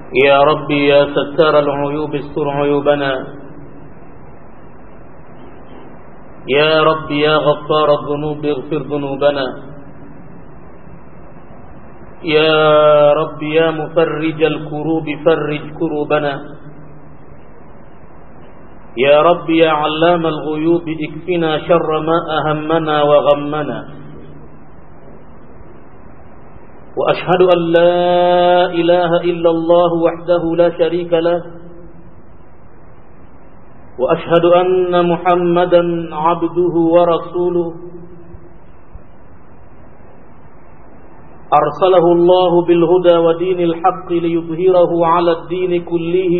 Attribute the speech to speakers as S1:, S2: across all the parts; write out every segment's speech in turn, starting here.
S1: يا ربي يا ستار العيوب استر عيوبنا يا ربي يا غفار الذنوب اغفر ذنوبنا يا رب يا مفرج الكروب فرج كروبنا يا رب يا علام الغيوب اكفنا شر ما أهمنا وغمنا وأشهد أن لا إله إلا الله وحده لا شريك له وأشهد أن محمدا عبده ورسوله أرسله الله بالهدى ودين الحق ليظهره على الدين كله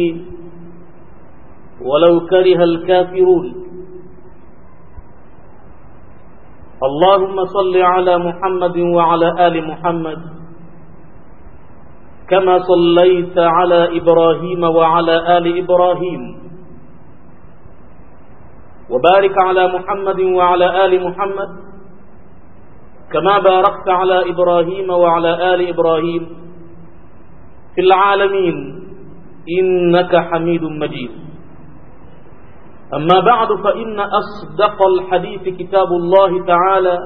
S1: ولو كره الكافرون اللهم صل على محمد وعلى آل محمد كما صليت على إبراهيم وعلى آل إبراهيم وبارك على محمد وعلى آل محمد كما باركت على إبراهيم وعلى آل إبراهيم في العالمين إنك حميد مجيد أما بعد فإن أصدق الحديث كتاب الله تعالى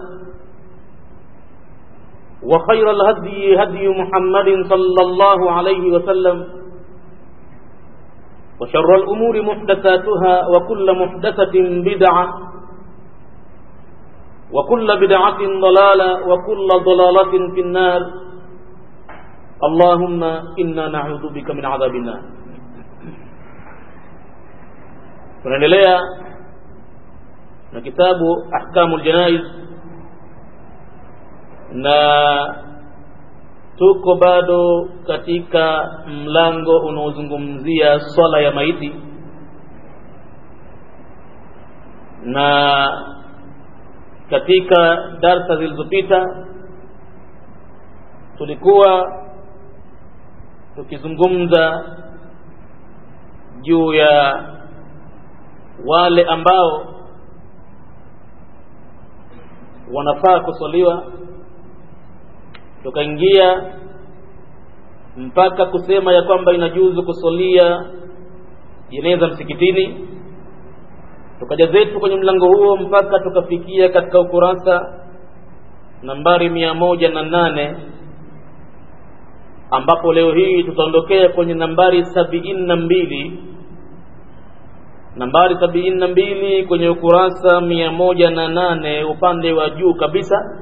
S1: وخير الهدي هدي محمد صلى الله عليه وسلم وشر الأمور محدثاتها وكل محدثة بدعة وكل بدعة ضلالة وكل ضلالة في النار اللهم إنا نعوذ بك من عذاب النار tunaendelea na kitabu ahkamul janaiz na tuko bado katika mlango unaozungumzia swala ya maiti na katika darsa zilizopita tulikuwa tukizungumza juu ya wale ambao wanafaa kuswaliwa tukaingia mpaka kusema ya kwamba inajuzu kusalia jeneza msikitini tukaja zetu kwenye mlango huo mpaka tukafikia katika ukurasa nambari mia moja na nane ambapo leo hii tutaondokea kwenye nambari sabiini na mbili nambari sabini na mbili kwenye ukurasa mia moja na nane upande wa juu kabisa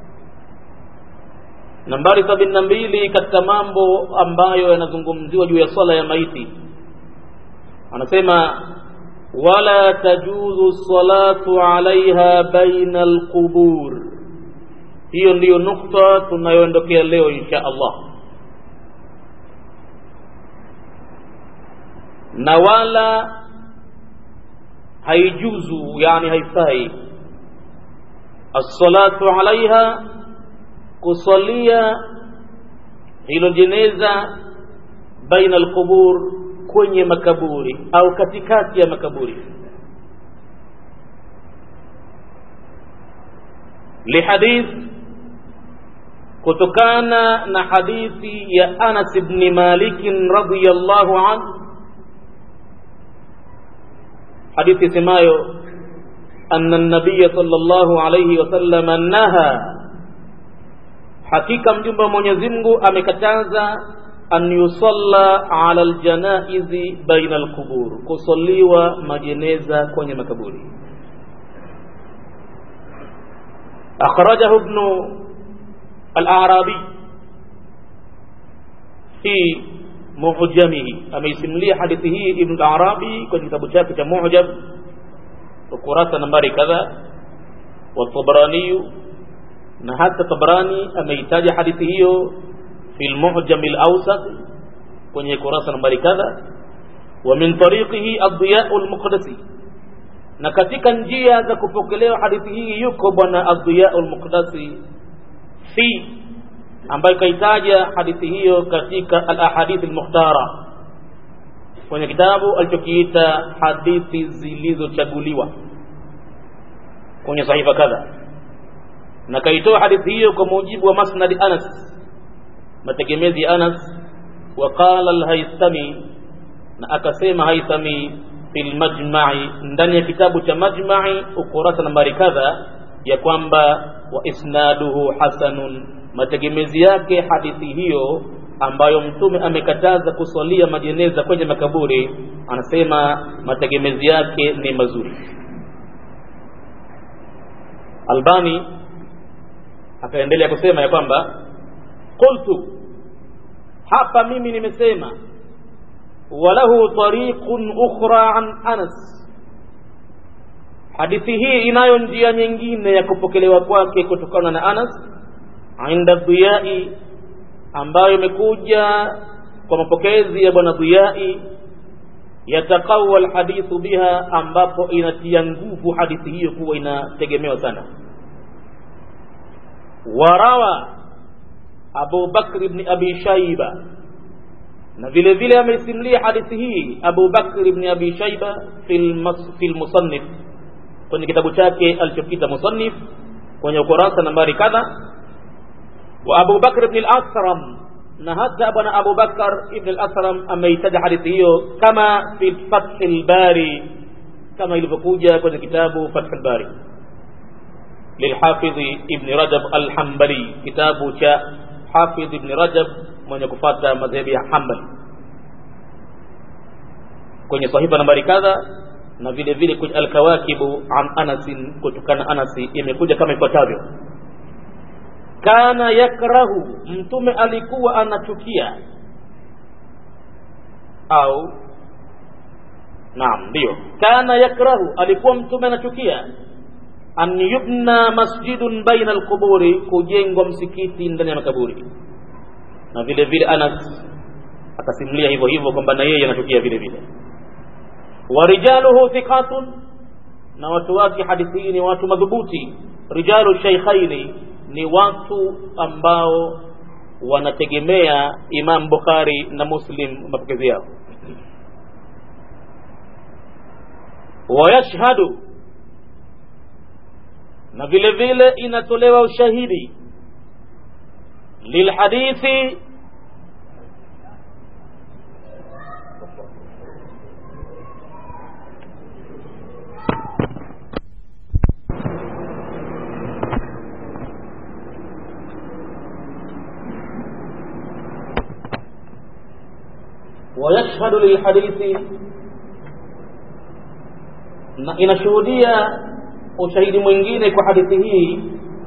S1: nambari sabini na mbili katika mambo ambayo yanazungumziwa juu ya swala ya maiti anasema wala tajuzu salatu alaiha baina alqubur hiyo ndiyo nukta tunayoondokea leo insha allah na wala haijuzu yani haifai assalatu alaiha kusalia hilo jeneza baina alqubur kwenye makaburi au katikati ya makaburi lihadith kutokana na hadithi ya Anas ibn Malik radhiyallahu anhu hadithi semayo anna an-nabiy sallallahu alayhi wasallam naha hakika mjumbe wa Mwenyezi Mungu amekataza an yusalla ala aljanaizi baina alqubur kusaliwa majeneza kwenye makaburi akhrajahu ibn al-arabi fi mu'jamihi ameisimulia hadithi hii ibn al-arabi kwenye kitabu chake cha mu'jam ukurasa nambari kadha wa tabarani na hata tabarani ameitaja hadithi hiyo fi al-mu'jam al-awsat kwenye kurasa nambari kadha wa min tariqihi ad-diya' al-muqdisi na katika njia za kupokelewa hadithi hii yuko bwana ad-diya' al-muqdisi fi ambayo kaitaja hadithi hiyo katika al-ahadith al-mukhtara kwenye kitabu alichokiita hadithi zilizochaguliwa kwenye sahifa kadha na kaitoa hadithi hiyo kwa mujibu wa masnad Anas mategemezi ya Anas وقال الهيثمي na akasema haithami fil majma'i ndani ya kitabu cha majma'i ukurasa nambari kadha ya kwamba wa isnaduhu hasanun mategemezi yake hadithi hiyo ambayo mtume amekataza kuswalia majeneza kwenye makaburi anasema mategemezi yake ni mazuri albani akaendelea kusema ya kwamba qultu hapa mimi nimesema walahu tariqun ukhra an anas hadithi hii inayo njia nyingine ya kupokelewa kwake kutokana na anas inda dhiyai ambayo imekuja kwa mapokezi ya bwana dhiyai yataqawa alhadithu biha ambapo inatia nguvu hadithi hiyo kuwa inategemewa sana warawa abu bakr ibn abi shaiba na vile vile ameisimulia hadithi hii abu bakr ibn abi shaiba fi lmusannif kwenye kitabu chake alichokita musannif kwenye ukurasa nambari kadha wa abu bakr ibn al-asram na hata bwana abu bakar ibn al-asram ameitaja hadithi hiyo kama fi fath al-bari kama ilivyokuja kwenye kitabu fath al-bari للحافظ ابن رجب الحنبلي كتاب حافظ ابن رجب mwenye kufata madhehebu ya Hanbali kwenye sahifa nambari kadha na vile vile kwenye alkawakibu an anasin kutokana anasi imekuja kama ifuatavyo kana yakrahu mtume alikuwa anachukia au naam ndio kana yakrahu alikuwa mtume anachukia an yubna masjidun baina alquburi kujengwa msikiti ndani ya makaburi na vile vile Anas akasimulia hivyo hivyo kwamba na yeye anachukia vile vile warijaluhu thiqatun na watu wake hadithi hii ni watu madhubuti rijalu shaykhaini ni watu ambao wanategemea Imam Bukhari na Muslim mapokezi yao wayashhadu na vile vile inatolewa ushahidi lilhadithi ويشهد للحديث na inashuhudia ushahidi mwingine kwa hadithi hii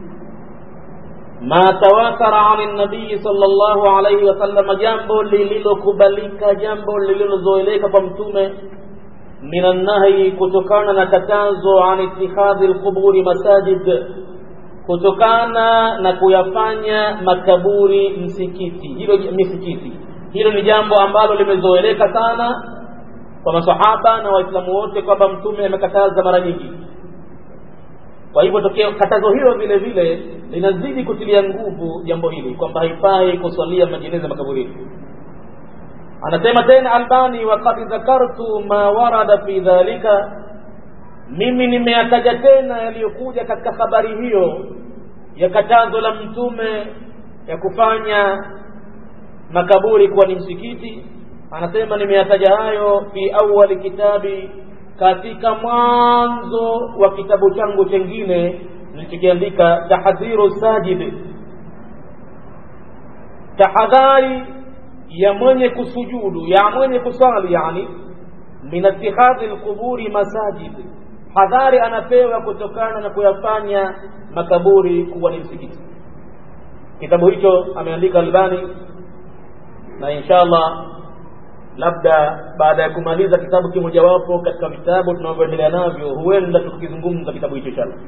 S1: ma tawatara ani nabii sallallahu alayhi wasallam jambo lililokubalika jambo lililozoeleka kwa mtume minan nahyi kutokana na katazo an ittikhadhi alquburi masajid kutokana na kuyafanya makaburi msikiti hilo misikiti hilo ni jambo ambalo limezoeleka sana kwa masahaba na waislamu wote kwamba mtume amekataza mara nyingi kwa hivyo tokeo katazo hilo vile vile linazidi kutilia nguvu jambo hili kwamba haifai kuswalia majeneza makaburini anasema tena albani waqad dhakartu ma warada fi dhalika mimi nimeyataja tena yaliyokuja katika habari hiyo ya katazo la mtume ya kufanya makaburi kuwa ni msikiti anasema nimeyataja hayo fi awali kitabi katika mwanzo wa kitabu changu chengine nilichokiandika tahdhiru sajid tahadhari ya mwenye kusujudu ya mwenye kusali yani min ittikhadhi alquburi masajid hadhari anapewa kutokana na kuyafanya makaburi kuwa ni msikiti kitabu hicho ameandika albani na inshallah labda baada ya kumaliza kitabu kimojawapo katika vitabu tunavyoendelea navyo huenda tukizungumza kitabu hicho inshallah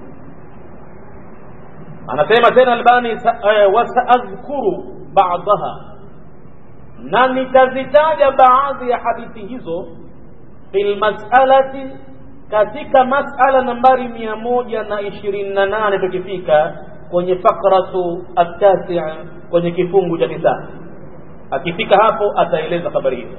S1: anasema tena albani uh, wasaadhkuru ba'daha na nitazitaja baadhi ya hadithi hizo fil mas'alati katika mas'ala nambari mia moja na ishirini na nane tukifika kwenye fakratu atasi kwenye kifungu cha tisa akifika hapo ataeleza habari hizo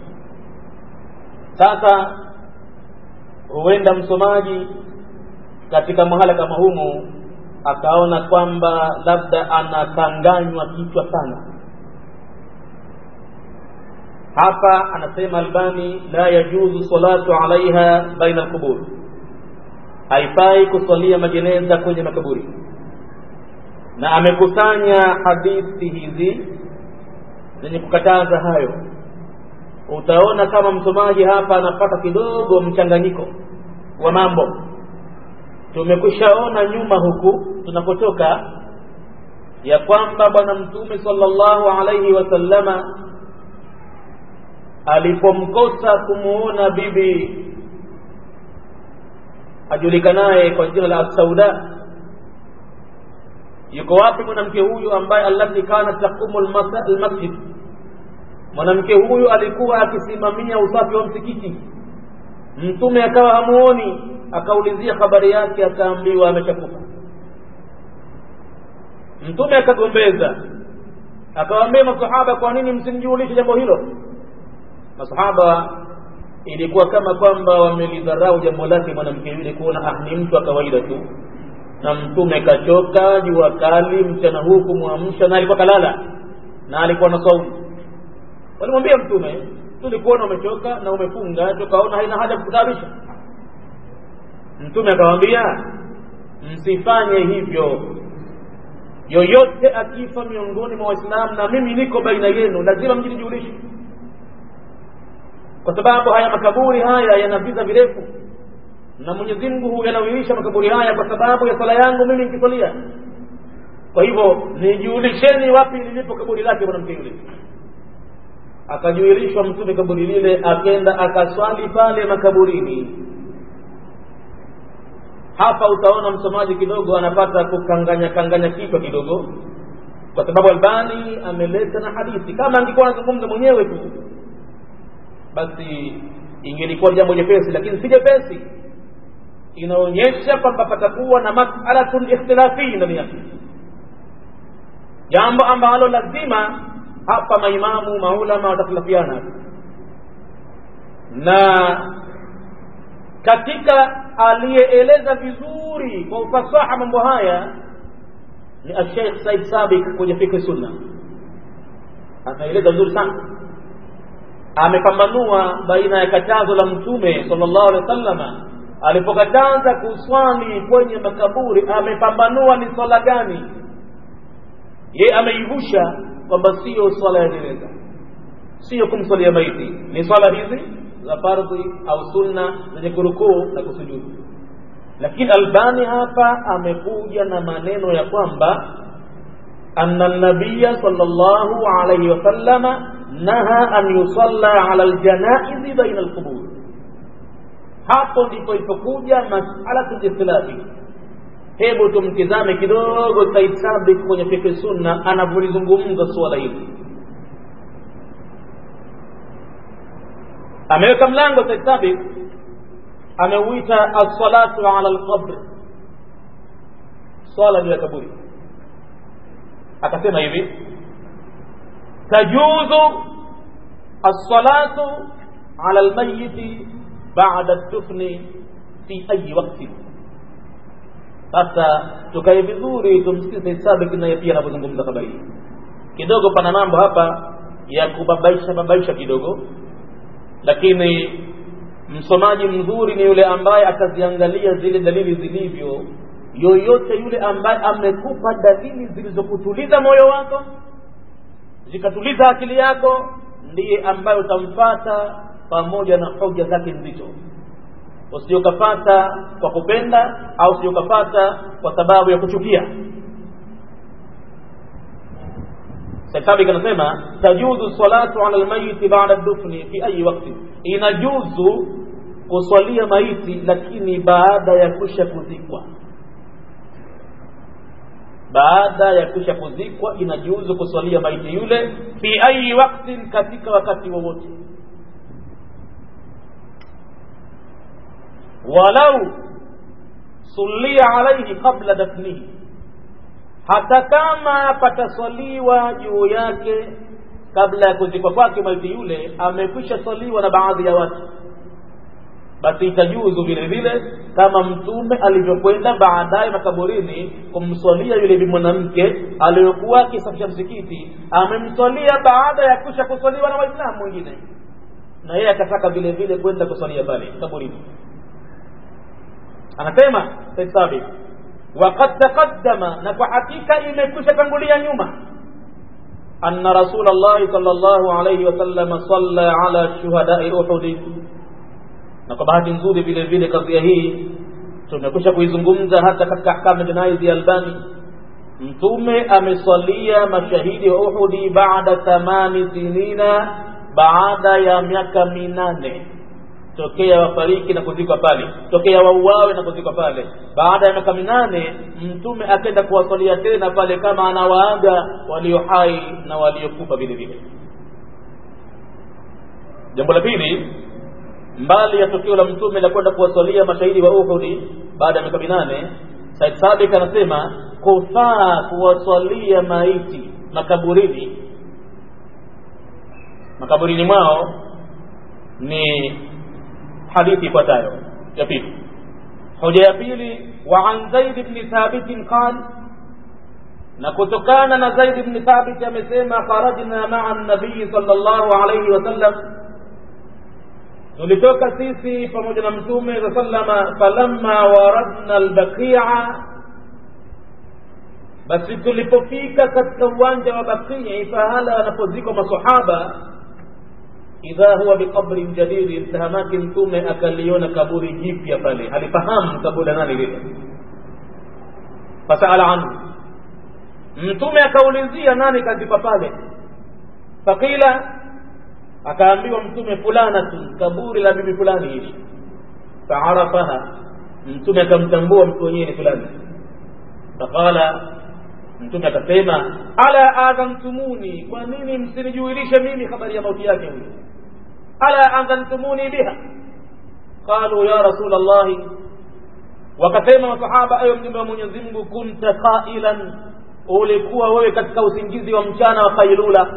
S1: sasa huenda msomaji katika mahala kama humu akaona kwamba labda anakanganywa kichwa sana hapa anasema albani la yajuzu salatu alaiha baina alqubur haifai kusalia majeneza kwenye makaburi na amekusanya hadithi hizi zenye kukataza hayo utaona kama msomaji hapa anapata kidogo mchanganyiko wa mambo tumekwishaona nyuma huku tunapotoka ya kwamba bwana mtume sallallahu alaihi wasallama alipomkosa kumuona bibi ajulikanaye kwa jina la Sauda yuko wapi mwanamke huyu ambaye allati kanat taqumu almasjid mwanamke huyu alikuwa akisimamia usafi wa msikiti mtume akawa hamuoni akaulizia habari yake akaambiwa ameshakufa mtume akagombeza akawaambia masahaba kwa nini msimjulishe jambo hilo masahaba ilikuwa kama kwamba wamelidharau jambo lake mwanamke yule kuona ah ni mtu wa kawaida tu na mtume kachoka jua kali mchana huu kumwamsha na alikuwa kalala na alikuwa na saumu walimwambia mtume tulikuona umechoka na umefunga tukaona haina haja kukutaabisha mtume akawaambia msifanye hivyo yoyote akifa miongoni mwa waislamu na mimi niko baina yenu lazima mjinijulishe kwa sababu haya makaburi haya yana visa virefu na Mwenyezi Mungu huyanawilisha makaburi haya kwa sababu ya sala yangu mimi nikisalia. Kwa hivyo nijulisheni wapi lilipo kaburi lake mwanamke yule. Akajuilishwa mtume kaburi lile, akenda akaswali pale makaburini. Hapa utaona msomaji kidogo anapata kukanganya kanganya kichwa kidogo, kwa sababu Albani ameleta na hadithi. Kama angekuwa anazungumza mwenyewe tu, basi ingelikuwa jambo jepesi, lakini si jepesi inaonyesha kwamba patakuwa na mas'alatun ikhtilafi ndani yake jambo ambalo lazima hapa maimamu maulama watakhtilafiana na katika aliyeeleza vizuri kwa ufasaha mambo haya ni Sheikh Said Sabiq kwenye fiqh sunna anaeleza vizuri sana amepambanua baina ya katazo la mtume sallallahu alaihi wasallama alipokataza kuswali kwenye makaburi amepambanua ni swala gani ye ameivusha kwamba sio swala ya jeneza sio kumswalia maiti ni swala hizi za fardhi au sunna zenye kurukuu na kusujudu lakini albani hapa amekuja na maneno ya kwamba anna nabiya sallallahu alayhi wasallama naha an yusalla ala aljanaizi baina alqubur hapo ndipo ilipokuja masala ikhtilafi hebu tumtizame kidogo Said Sabiq kwenye fiqh sunna anavyolizungumza suala hili ameweka mlango Said Sabiq ameuita as-salatu ala al-qabr swala juu ya kaburi akasema hivi tajuzu as-salatu ala al-mayyit baada dufni fi ayi wakti sasa tukae vizuri tumsikize Sabik naye pia anapozungumza habari hii kidogo pana mambo hapa ya kubabaisha babaisha kidogo lakini msomaji mzuri ni yule ambaye ataziangalia zile dalili zilivyo yoyote yule ambaye amekupa dalili zilizokutuliza moyo wako zikatuliza akili yako ndiye ambaye utamfata pamoja na hoja zake nzito usiyokapata kwa kupenda au usiyokapata kwa sababu ya kuchukia Saitabi anasema tajuzu salatu ala almayiti ba'da dufni fi ayi wakti, inajuzu kuswalia maiti lakini baada ya kusha kuzikwa. Baada ya kusha kuzikwa inajuzu kuswalia maiti yule fi ayi wakti, katika wakati wowote walau sulia alaihi qabla dafnihi hata kama pataswaliwa juu yake kabla ya kuzikwa kwake maiti yule amekwisha swaliwa na baadhi ya watu basi itajuzu vile vile kama mtume alivyokwenda baadaye makaburini kumswalia yule bi mwanamke aliyokuwa akisafisha msikiti amemswalia baada ya kusha kuswaliwa na waislamu wengine na yeye akataka vile vile kwenda kuswalia pale kaburini anasema Said Sabit وقد تقدم نكو حقيقة imekwisha tangulia nyuma أن رسول الله صلى الله عليه وسلم صلى على شهداء أحد na kwa bahati nzuri vile vile kadhia hii tumekwisha kuizungumza hata katika ahkamu jinai ya Albani mtume ameswalia mashahidi wa Uhudi baada thamani sinina baada ya miaka minane tokea wafariki na kuzikwa pale tokea wauawe na kuzikwa pale baada ya miaka minane mtume akenda kuwasalia tena pale kama anawaaga walio hai na waliokufa vile vile jambo la pili mbali ya tukio la mtume la kwenda kuwasalia mashahidi wa Uhudi baada ya miaka minane Said Sabik anasema kufaa kuwasalia maiti makaburini makaburini mwao ni hadithi ifuatayo ya pili hoja ya pili wa an zaid ibn thabit qal na kutokana na zaid ibn thabit amesema kharajna ma'a an-nabii sallallahu alayhi wasallam tulitoka sisi pamoja na mtume za sallama falamma waradna al-baqi'a basi tulipofika katika uwanja wa Baqi pahala wanapozikwa masahaba idha huwa biqabrin jadidi mtahamaki mtume akaliona kaburi jipya pale halifahamu kaburi nani lile fasaala anhu mtume akaulizia nani kazikwa pale faqila akaambiwa mtume fulanatun kaburi la bibi fulani hili faarafaha mtume akamtambua mtu wenyewe ni fulani faqala mtume akasema ala adhantumuni kwa nini msinijuilishe mimi habari ya mauti yake huyo ala adhantumuni biha qalu ya rasul allahi wakasema masahaba ayo mjumbe wa mwenyezi mungu kunta qailan ulikuwa wewe katika usingizi wa mchana wa kailula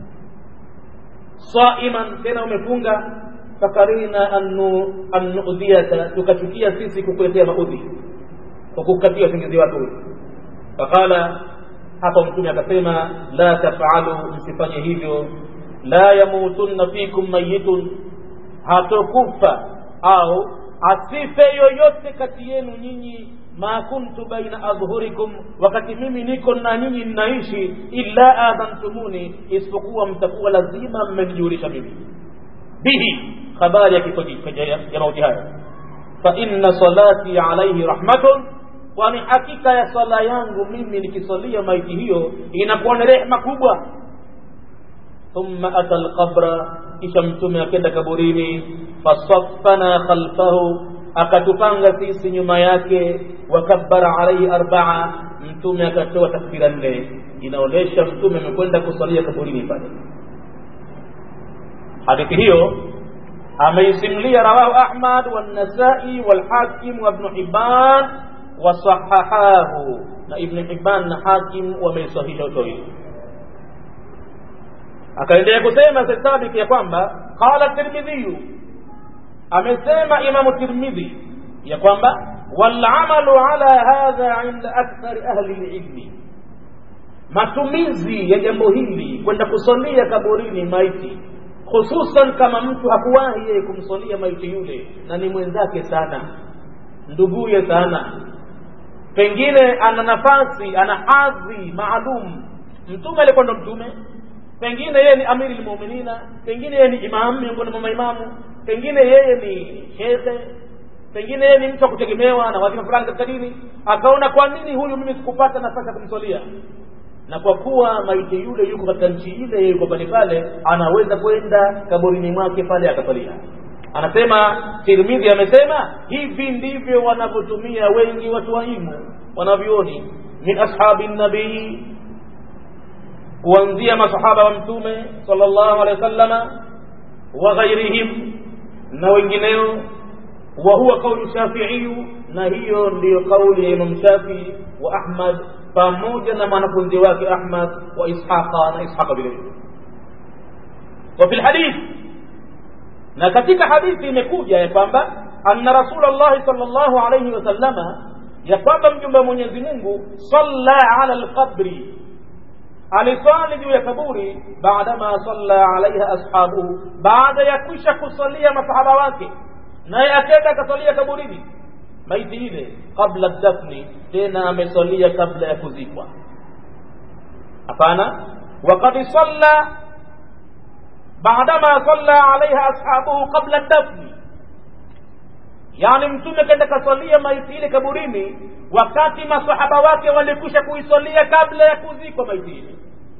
S1: saiman tena umefunga fakarina an nuudhiyaka tukachukia sisi kukuletea maudhi kwa kukatia usingizi wako huyo faqala hapo mtume akasema la tafalu msifanye hivyo la yamutunna fikum mayitun hatokufa au asife yoyote kati yenu nyinyi ma kuntu baina adhhurikum wakati mimi niko na nyinyi ninaishi illa adhantumuni isipokuwa mtakuwa lazima mmenijulisha mimi bihi habari ya kifo ya mauti haya fa inna salati alayhi rahmatun kwani hakika ya swala yangu mimi nikisalia maiti hiyo inakuwa ni rehma kubwa thumma ata alqabra kisha mtume akenda kaburini fasaffana khalfahu akatupanga sisi nyuma yake wakabbara alaihi arbaa mtume akatoa takbira nne inaonyesha mtume amekwenda kusalia kaburini pale hadithi hiyo ameisimlia rawahu ahmad والنسائي والحاكم وابن حبان wasahahahu na ibn hibban na hakim wameisahihisha utoili akaendelea kusema sabit ya kwamba qala tirmidhi amesema imamu tirmidhi ya kwamba walamalu ala hadha inda akthari ahli lilmi matumizi ya jambo hili kwenda kusalia kaburini maiti hususan kama mtu hakuwahi yeye kumsalia maiti yule na ni mwenzake sana nduguye sana pengine ana nafasi ana hadhi maalum mtume alikuwa ndo mtume pengine yeye ni amiri lmuminina pengine yeye ni imam miongoni mwa maimamu pengine yeye ni shekhe pengine yeye ni mtu wa kutegemewa na wadhifa fulani katika dini akaona kwa nini huyu mimi sikupata nafasi ya kumswalia na kwa kuwa maiti yule yuko katika nchi ile yuko pale pale anaweza kwenda kaburini mwake pale akasalia anasema tirmidhi amesema hivi ndivyo wanavyotumia wengi watu waimu wanavyoni min ashabi nabii kuanzia masahaba wa mtume sallallahu alaihi wasallama wa ghairihim na wengineo wa huwa kaulu shafiiyu na hiyo ndiyo kauli ya imam shafii wa ahmad pamoja na mwanafunzi wake ahmad wa ishaqa na ishaqa vile vile wa fi lhadith na katika hadithi imekuja ya kwamba anna rasulllahi sal llahu alaihi wasallama ya kwamba mjumbe wa mwenyezi mungu salla ala lqabri aliswali juu ya kaburi baadama salla alaiha ashabuhu baada ya kwisha kusalia masahaba wake naye akenda akasalia kaburini maiti ile qabla dafni tena amesalia kabla ya kuzikwa hapana wakad salla baadama salla alaiha ashabuhu qabla dafni yani mtume kenda kasalia maiti ile kaburini wakati masahaba wake walikwisha kuisalia kabla ya kuzikwa maiti ile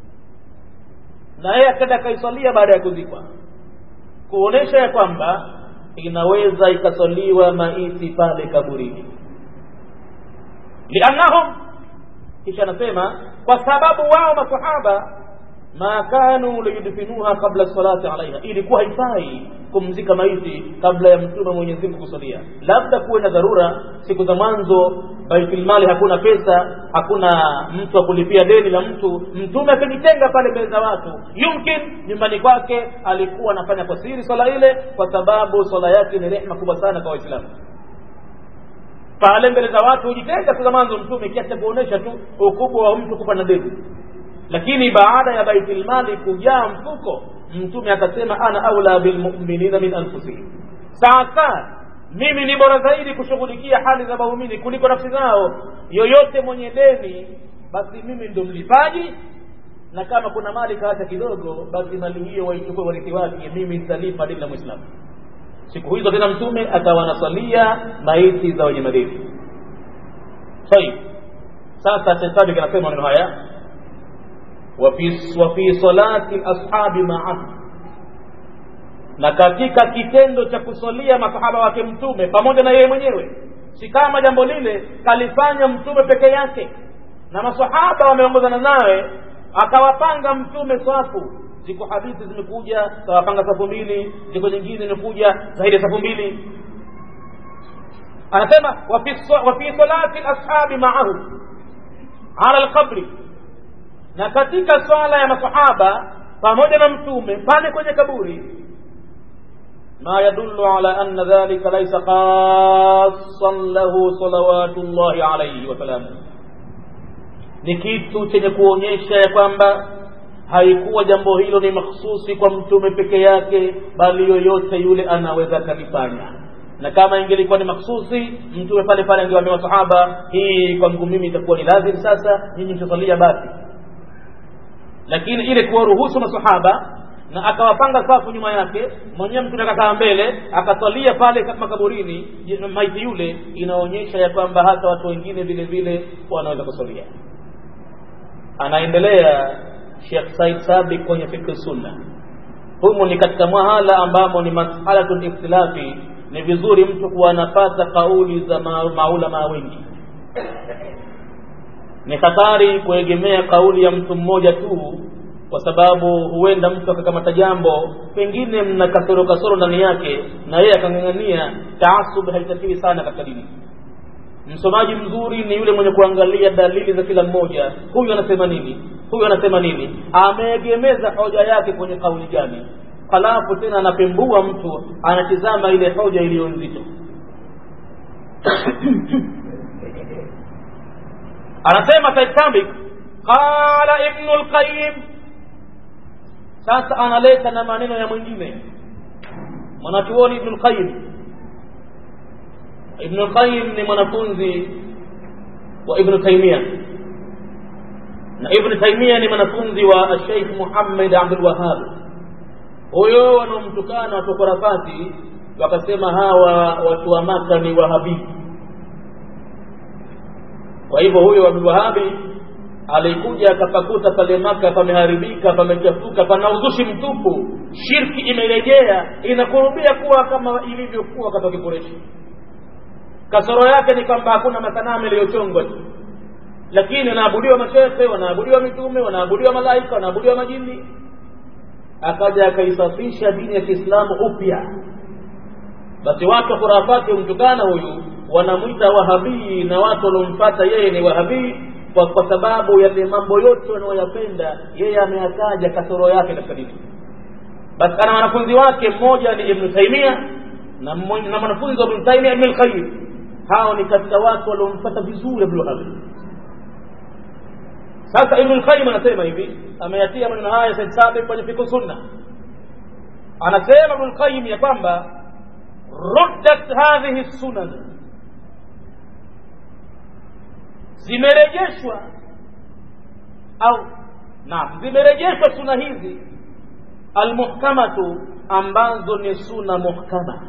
S1: na yeye akenda akaisalia baada ya kuzikwa kuonesha ya kwamba inaweza ikasaliwa maiti pale kaburini liannahum kisha anasema kwa sababu wao masahaba ma kanu liyudfinuha qabla salati alaiha ilikuwa haifai kumzika maiti kabla ya mtume mwenyezi mungu kusalia labda kuwe na dharura siku za mwanzo baitilmali hakuna pesa hakuna mtu wa kulipia deni la mtu mtume akijitenga pale mbele za watu yumkin nyumbani kwake alikuwa anafanya kwa siri swala ile kwa sababu swala yake ni rehma kubwa sana kwa waislamu pale mbele za watu hujitenga siku za mwanzo mtume kiasi cha kuonyesha tu ukubwa wa mtu kufa na deni lakini baada ya baitilmali kujaa mfuko mtume akasema ana aula bilmuminina min anfusihim sasa mimi ni bora zaidi kushughulikia hali za waumini kuliko nafsi zao yoyote mwenye deni basi mimi ndo mlipaji na kama kuna mali kaacha kidogo basi mali hiyo waichukue warithi wake mimi nitalipa deni la mwislamu siku hizo tena mtume akawa anasalia maiti za wenye madeni tayib sasa shetani kanasema maneno haya wafi salati lashabi maahu na katika kitendo cha kusalia masahaba wake mtume pamoja na yeye mwenyewe si kama jambo lile kalifanya mtume peke yake na masahaba wameongozana nawe akawapanga mtume safu ziko hadithi zimekuja kawapanga safu mbili ziko nyingine zimekuja zaidi ya safu mbili anasema wafi salati lashabi maahu ala lqabri na katika swala ya masahaba pamoja na mtume pale kwenye kaburi ما يدل على أن ذلك ليس خاصا له صلوات الله عليه وسلامه ni kitu chenye kuonyesha ya kwamba haikuwa jambo hilo ni makhsusi kwa mtume peke yake bali yoyote yule anaweza akalifanya na kama ingelikuwa ni makhsusi mtume pale pale angewaambia masahaba hii kwangu mimi itakuwa ni lazim sasa nyinyi mtasalia basi lakini ile kuwaruhusu masahaba na akawapanga safu nyuma yake mwenyewe mtu akakaa mbele akasalia pale makaburini maiti yule inaonyesha ya kwamba hata watu wengine vile vile wanaweza kusalia anaendelea Sheikh Said Sabiq kwenye fikr sunna humu ni katika mahala ambamo ni masalatul ikhtilafi ni vizuri mtu kuwa anapata kauli za maulama wengi ni hatari kuegemea kauli ya mtu mmoja tu kwa sababu huenda mtu akakamata jambo pengine mna kasoro kasoro ndani yake na yeye akang'ang'ania taasub haitakiwi sana katika dini msomaji mzuri ni yule mwenye kuangalia dalili za kila mmoja huyu anasema nini huyu anasema nini ameegemeza hoja yake kwenye kauli gani halafu tena anapembua mtu anatizama ile hoja iliyo nzito anasema Said Sabik qala Ibn al-Qayyim sasa analeta na maneno ya mwingine mwanachuoni Ibn al-Qayyim Ibn al-Qayyim ni mwanafunzi wa Ibn Taymiyyah na Ibn Taymiyyah ni mwanafunzi wa Sheikh Muhammad Abdul Wahhab huyo wanaomtukana watu korafati wakasema hawa watu wa Maka ni wahabi kwa hivyo huyo Abdul Wahabi alikuja akapakuta pale Maka pameharibika pamechafuka pana uzushi mtupu shirki imerejea inakurubia kuwa kama ilivyokuwa wakati wa Kikureshi kasoro yake ni kwamba hakuna masanamu yaliyochongwa tu lakini wanaabudiwa mashehe wanaabudiwa mitume wanaabudiwa malaika wanaabudiwa majini akaja akaisafisha dini ya Kiislamu upya basi watu wa khurafati humtukana huyu wanamwita wahabii na watu waliomfuata yeye ni wahabii kwa, kwa sababu yale mambo yote wanayoyapenda yeye ameyataja kasoro yake katika dini basi ana wanafunzi wake mmoja ni Ibn Taymiyyah na na mwanafunzi wa Ibn Taymiyyah Ibn al-Qayyim hao ni katika watu waliompata vizuri Abdul Wahhab sasa Ibn al-Qayyim anasema hivi ameyatia maneno haya Said Sabiq kwenye fiqh sunna anasema Ibn al-Qayyim ya kwamba ruddat hadhihi sunan zimerejeshwa au naam zimerejeshwa suna hizi almuhkamatu ambazo ni suna muhkama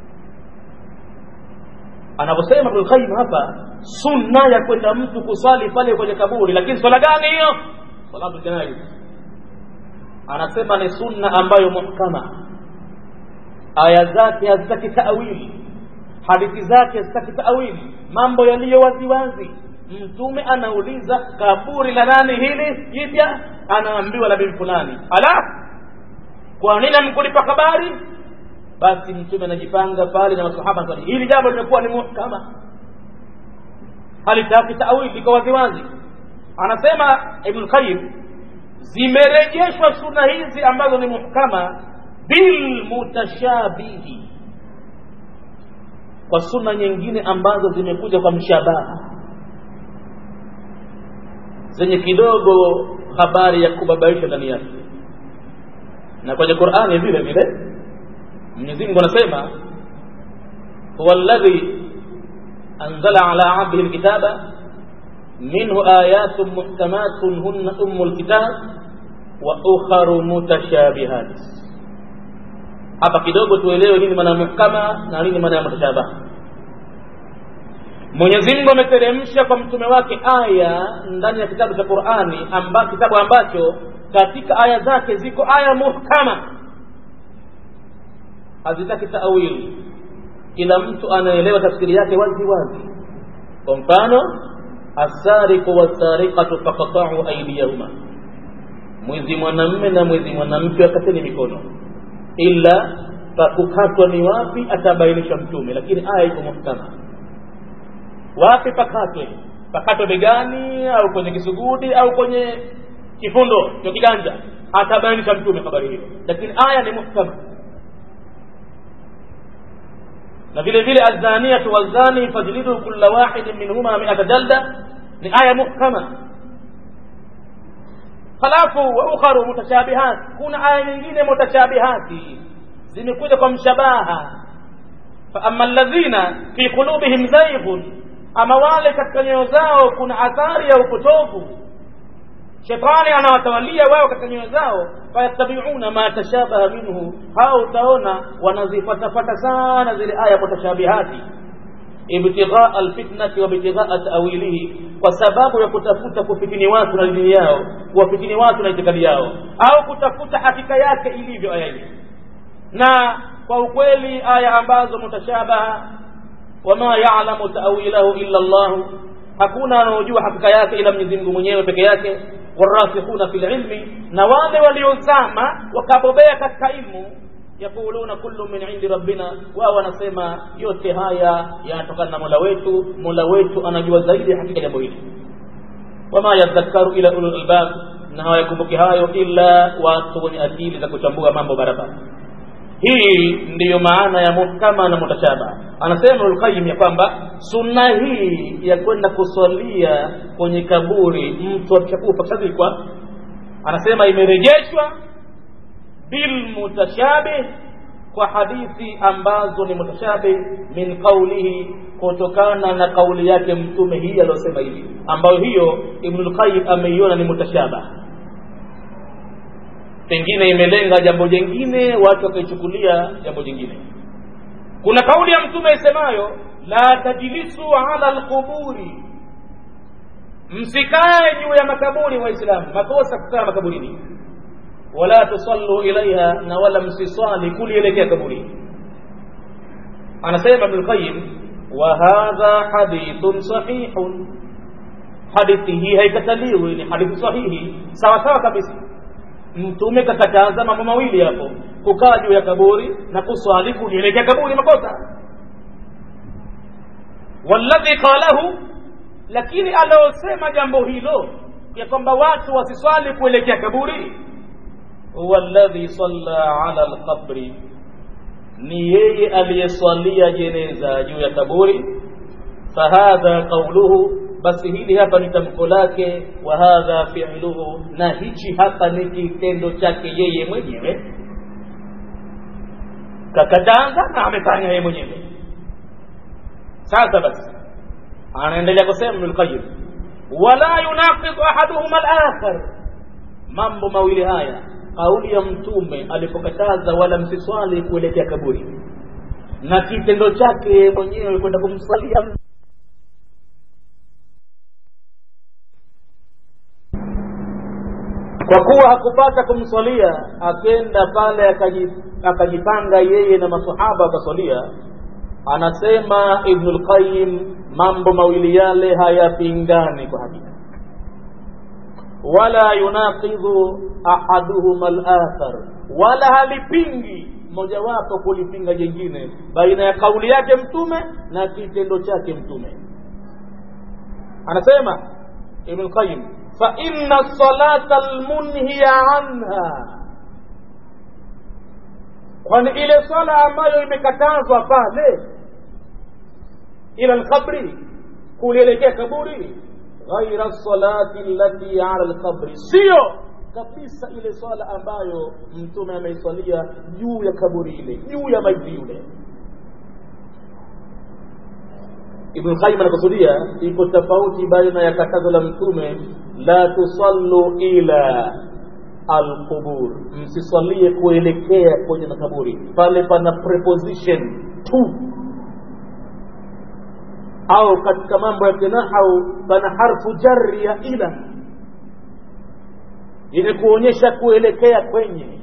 S1: anavyosema Ibn Qayyim hapa sunna ya kwenda mtu kuswali pale kwenye kaburi lakini swala gani hiyo salatu janaiz anasema ni sunna ambayo muhkama aya zake hazitaki taawili hadithi zake hazitaki taawili mambo yaliyo waziwazi mtume anauliza kaburi la nani hili jipya anaambiwa la bin fulani ala kwa nini amkulipa habari basi mtume anajipanga pale na masahaba swali hili jambo limekuwa ni muhkama halitaki taawili liko waziwazi anasema ibn qayyim zimerejeshwa sunna hizi ambazo ni muhkama bil mutashabihi kwa sunna nyingine ambazo zimekuja kwa mshabaha zenye kidogo habari ya kubabaisha ndani yake na kwenye Qur'ani vile vile Mwenyezi Mungu anasema huwa alladhi anzala ala 'abdihi alkitaba minhu ayatun muhkamatun hunna ummul kitab wa ukharu mutashabihat hapa kidogo tuelewe nini maana muhkama na nini maana ya mutashabaha Mwenyezi Mungu ameteremsha kwa mtume wake aya ndani ya kitabu cha Qur'ani amba, kitabu ambacho katika aya zake ziko aya muhkama hazitaki taawili kila mtu anaelewa tafsiri yake wazi wazi kwa mfano asariqu wasariqatu faqata'u aydiyahuma mwizi mwanamme na mwizi mwanamke wakateni mikono ila pakukatwa ni wapi atabainisha mtume lakini aya iko muhkama wapi pakatwe pakatwe begani au kwenye kisugudi au kwenye kifundo cha kiganja atabainisha mtume habari hiyo lakini aya ni muhkama na vile vile azaniyatu wazani fajlidu kulla wahidin minhuma mi'ata jalda ni aya muhkama halafu wa ukharu mutashabihat kuna aya nyingine mutashabihati zimekuja kwa mshabaha fa amma alladhina fi qulubihim zayghun ama wale katika nyoyo zao kuna athari ya upotovu shetani anawatawalia wao katika nyoyo zao fayattabiuna ma tashabaha minhu hao utaona wanazifatafata sana zile aya mutashabihati ibtighaa alfitnati wa ibtighaa ta'wilihi kwa sababu ya kutafuta kufitini watu na dini yao kuwafitini watu na itikadi yao au kutafuta hakika yake ilivyo aya hii na kwa ukweli aya ambazo mutashabaha wama ya'lamu ta'wilahu illa Allah hakuna anaojua hakika yake ila Mwenyezi Mungu mwenyewe peke yake warasikhuna fil ilmi na wale waliozama wakabobea katika ilmu yaquluna kullu min indi rabbina wao wanasema yote haya yanatokana na Mola wetu Mola wetu anajua zaidi hakika jambo hili wama yadhakkaru ila ulul albab na hawayakumbuki hayo ila watu wenye akili za kuchambua mambo barabara hii ndiyo maana ya muhkama na mutashaba anasema Ibnul ya kwamba sunna hii ya kwenda kuswalia kwenye kaburi mtu akishakufa kishazikwa anasema imerejeshwa bil mutashabih kwa hadithi ambazo ni mutashabih min qawlihi kutokana na kauli yake mtume hii aliyosema hivi ambayo hiyo Ibnul Qayyim ameiona ni mutashabah pengine imelenga jambo jingine watu wakaichukulia jambo jingine kuna kauli ya mtume isemayo la tajlisu ala alquburi msikae juu ya makaburi waislamu makosa kukaa makaburini wala tusallu ilaiha na wala msiswali kulielekea kaburi anasema ibn qayyim wa hadha hadithun sahihun hadithi hii haikataliwi ni hadithi sahihi sawa sawa kabisa mtume kakataza mambo mawili hapo kukaa juu ya kaburi na kuswali kulielekea kaburi makosa walladhi qalahu lakini aliosema jambo hilo ya kwamba watu wasiswali kuelekea kaburi huwa alladhi salla ala alqabri ni yeye aliyeswalia jeneza juu ya kaburi fahadha qauluhu basi hili hapa ni tamko lake wa hadha fi'luhu na hichi hapa ni kitendo chake yeye mwenyewe kakataza na amefanya yeye mwenyewe sasa basi anaendelea kusema Ibn al-Qayyim wala yunaqidu ahaduhuma al-akhar mambo mawili haya kauli ya mtume alipokataza wala msiswali kuelekea kaburi na kitendo chake mwenyewe kwenda kumswalia kwa kuwa hakupata kumswalia akenda pale akajipanga yeye na masahaba akaswalia anasema Ibn al-Qayyim mambo mawili yale hayapingani kwa hakika wala yunaqidhu ahaduhuma al-akhar wala halipingi mojawapo kulipinga jingine baina ya kauli yake mtume na kitendo chake mtume anasema Ibn Qayyim fa inna salata almunhiya anha kwani ile sala ambayo imekatazwa pale ila alqabri kulielekea kaburi ghaira salati allati ala alqabri sio kabisa ile swala ambayo mtume ameiswalia juu ya kaburi ile juu ya maiti yule Ibn Qayyim anakusudia iko tofauti baina ya katazo la mtume la tusallu ila alqubur, msiswalie kuelekea kwenye makaburi. Pale pana preposition tu, au katika mambo ya kinahau pana harfu jarri ya ila yenye kuonyesha kuelekea kwenye,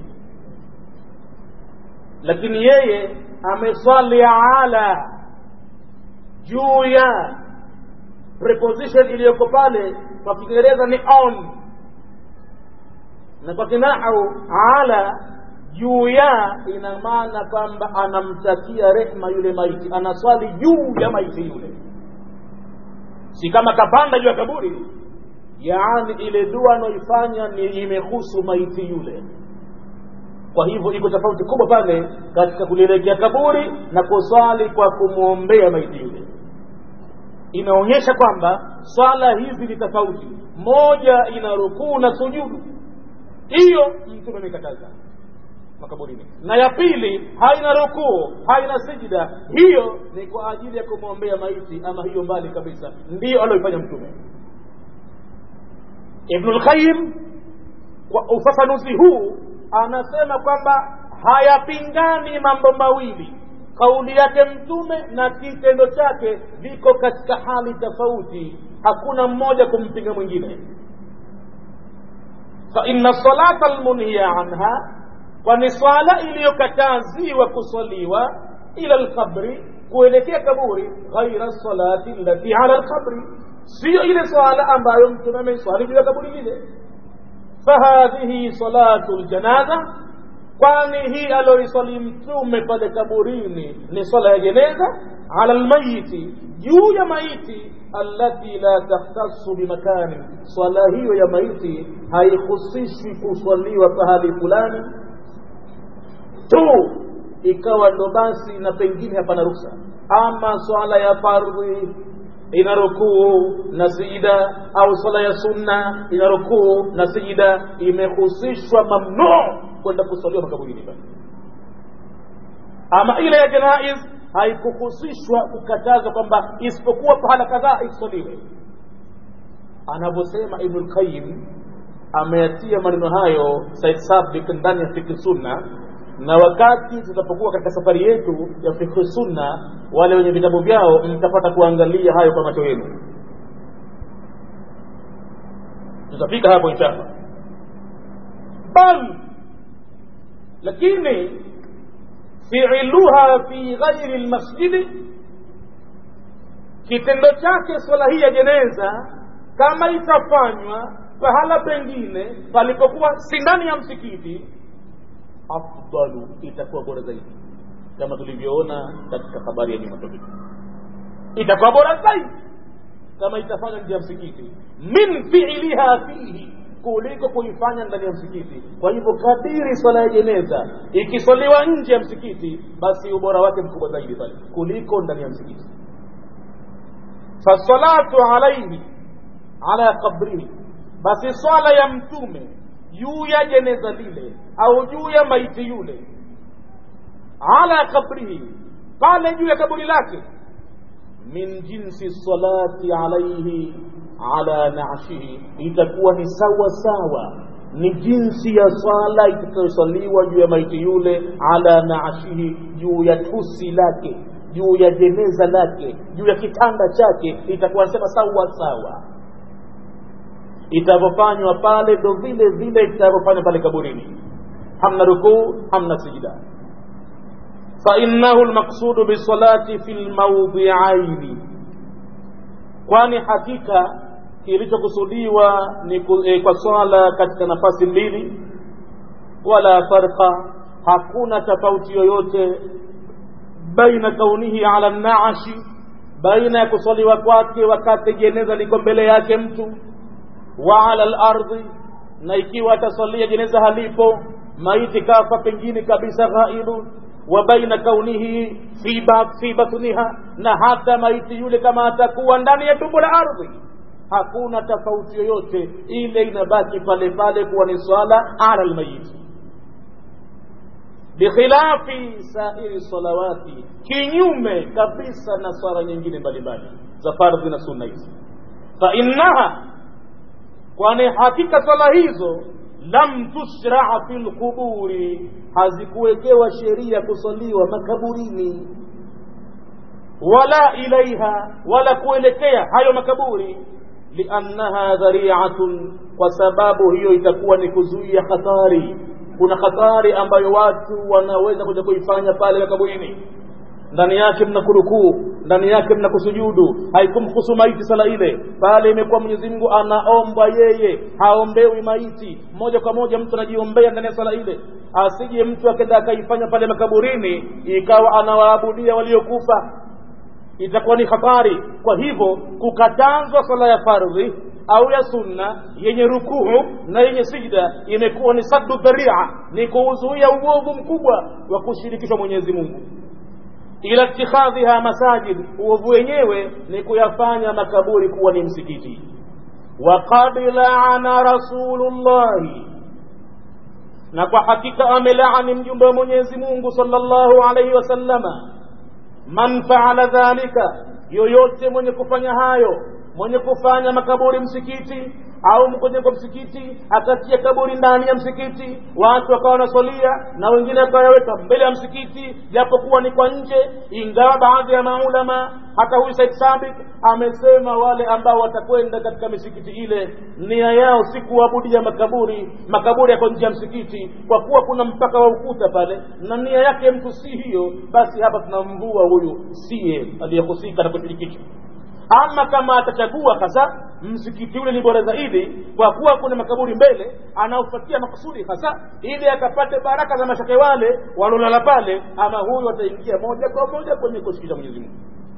S1: lakini yeye ameswali ala juu ya preposition iliyoko pale kwa kiingereza ni on na kwa kinahau ala juu ya ina maana kwamba anamtakia rehma yule maiti anaswali juu ya maiti yule si kama kapanda juu ya kaburi yaani ile dua anaoifanya ni imehusu maiti yule kwa hivyo iko tofauti kubwa pale katika kulielekea kaburi na kuswali kwa kumwombea maiti yule inaonyesha kwamba swala hizi ni tofauti moja ina rukuu na sujudu hiyo mtume amekataza makaburini na ya pili haina rukuu haina sijida hiyo ni kwa ajili ya kumwombea maiti ama hiyo mbali kabisa ndiyo aliyoifanya mtume ibnul qayyim kwa ufafanuzi huu anasema kwamba hayapingani mambo mawili kauli yake mtume na kitendo chake viko katika hali tofauti hakuna mmoja kumpinga mwingine fa inna salata almunhiya anha kwani swala iliyokataziwa kuswaliwa ila alqabri kuelekea kaburi ghaira salati allati ala alqabri siyo ile swala ambayo mtume ameiswali juu ya kaburi lile fahadhihi salatu ljanaza kwani hii aloiswali mtume pale kaburini ni swala ya jeneza ala lmayiti juu ya maiti allati la takhtasu bimakani swala hiyo ya maiti haihusishwi kuswaliwa pahali fulani tu ikawa ndo basi na pengine hapana ruksa ama swala ya fardhi ina rukuu na sijida au swala ya sunna ina rukuu na sijida imehusishwa mamnuu kwenda kuswaliwa makaburini pale ama ile ya janaiz haikuhusishwa kukatazwa kwamba isipokuwa pahala kadhaa iswaliwe anavyosema ibnu lqayim ameyatia maneno hayo said sabik ndani ya fikhi sunna na wakati tutapokuwa katika safari yetu ya fikhi sunna wale wenye vitabu vyao mtapata kuangalia hayo kwa macho yenu tutafika hapo inshallah bal lakini fiiluha fi ghairi lmasjidi kitendo chake swala hii ya jeneza kama itafanywa pahala pengine palipokuwa si ndani ya msikiti afdalu itakuwa bora zaidi kama tulivyoona katika habari ya nyuma topiki itakuwa bora zaidi kama itafanywa nje ya msikiti min fiiliha fihi kuliko kuifanya ndani ya msikiti kwa hivyo kadiri swala ya jeneza ikiswaliwa nje ya msikiti basi ubora wake mkubwa zaidi pale kuliko ndani ya msikiti fasalatu alaihi ala qabrihi basi swala ya mtume juu ya jeneza lile au juu ya maiti yule ala qabrihi pale juu ya kaburi lake min jinsi salati alaihi ala nashihi itakuwa ni sawa sawa ni jinsi ya swala itakayosaliwa juu ya maiti yule ala nashihi juu ya tusi lake juu ya jeneza lake juu ya kitanda chake itakuwa nasema sawa sawa itavyofanywa pale ndo vile vile itavyofanywa pale kaburini hamna rukuu hamna sijida fainahu lmaqsudu bisalati fi lmaudhiaini kwani hakika kilichokusudiwa ni e, kwa swala katika nafasi mbili wala farqa hakuna tofauti yoyote baina kaunihi ala naashi baina ya kuswaliwa kwake wakati jeneza liko mbele yake mtu wa ala lardhi na ikiwa atasalia jeneza halipo maiti kafa pengine kabisa ghaibu wa baina kaunihi fi, ba, fi batniha na hata maiti yule kama atakuwa ndani ya tumbo la ardhi hakuna tofauti yoyote ile inabaki pale pale kuwa ni swala ala lmayiti bikhilafi sairi salawati kinyume kabisa na swala nyingine mbalimbali za fardhi na sunna hizi fainnaha kwani hakika swala hizo lam tushraa fi lquburi hazikuwekewa sheria kusaliwa makaburini wala ilaiha wala kuelekea hayo makaburi liannaha dhariatun kwa sababu hiyo itakuwa ni kuzuia hatari kuna hatari ambayo watu wanaweza kuja kuifanya pale makaburini ndani yake mna kurukuu ndani yake mna kusujudu haikumhusu maiti sala ile pale imekuwa mwenyezi mungu anaomba yeye haombewi maiti moja kwa moja mtu anajiombea ndani ya sala ile asije mtu akenda akaifanya pale makaburini ikawa anawaabudia waliokufa itakuwa ni hatari kwa hivyo kukatazwa sala ya fardhi au ya sunna yenye rukuu na yenye sijda imekuwa ni saddu dharia ni kuuzuia uovu mkubwa wa kushirikishwa mwenyezi mungu ila ittikhadhiha masajid uovu wenyewe ni kuyafanya makaburi kuwa ni msikiti waqad laana rasulullahi na kwa hakika amelaani mjumbe wa mwenyezi mungu sallallahu alaihi wasallama man faala dhalika yoyote mwenye kufanya hayo mwenye kufanya makaburi msikiti au mkwenye kwa msikiti akatia kaburi ndani ya msikiti watu wakawa wanaswalia na wengine wakayaweka mbele ya msikiti japokuwa ni kwa nje ingawa baadhi ya maulama hata huyu said sabik amesema wale ambao watakwenda katika misikiti ile nia yao si kuabudia makaburi makaburi yako nje ya msikiti kwa kuwa kuna mpaka wa ukuta pale na nia yake mtu si hiyo basi hapa tunamvua huyu siye aliyehusika na kushirikishwa ama kama atachagua hasa msikiti ule ni bora zaidi kwa kuwa kuna makaburi mbele anaofuatia makusudi hasa ili akapate baraka za mashake wale walolala pale ama huyu ataingia moja kwa moja kwenye kushikisha mwenyezi mungu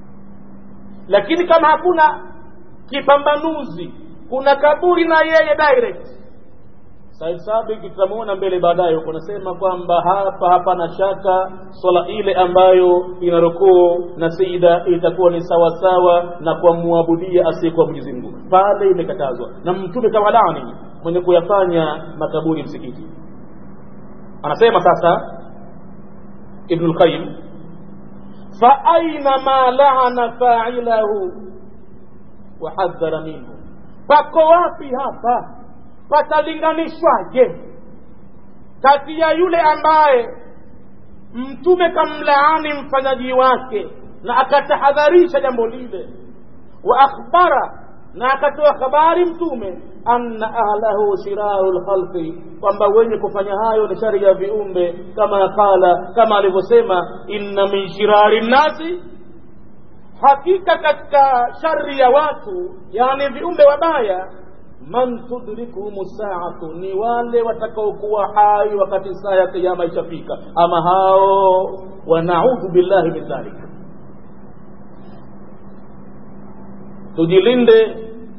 S1: lakini kama hakuna kipambanuzi kuna kaburi na yeye direct Said Sabik tutamuona mbele baadaye huko nasema kwamba hapa hapana shaka swala ile ambayo ina rukuu na sijida itakuwa ni sawa sawa na kumwabudia asiyekuwa Mwenyezi Mungu pale imekatazwa na mtume kama laani mwenye kuyafanya makaburi msikiti anasema sasa Ibn al-Qayyim fa aina ma laana fa'ilahu wa hadhara minhu pako wapi hapa patalinganishwaje kati ya yule ambaye mtume kamlaani mfanyaji wake na akatahadharisha jambo lile wa akhbara na akatoa habari mtume anna ahlahu shiraru lkhalqi kwamba wenye kufanya hayo ni shari ya viumbe kama qala kama alivyosema inna min shirari nnasi hakika katika shari ya watu yani viumbe wabaya man tudrikuhum saatu ni wale watakaokuwa hai wakati saa ya kiyama ishafika ama hao wanaudhu billahi min dhalik tujilinde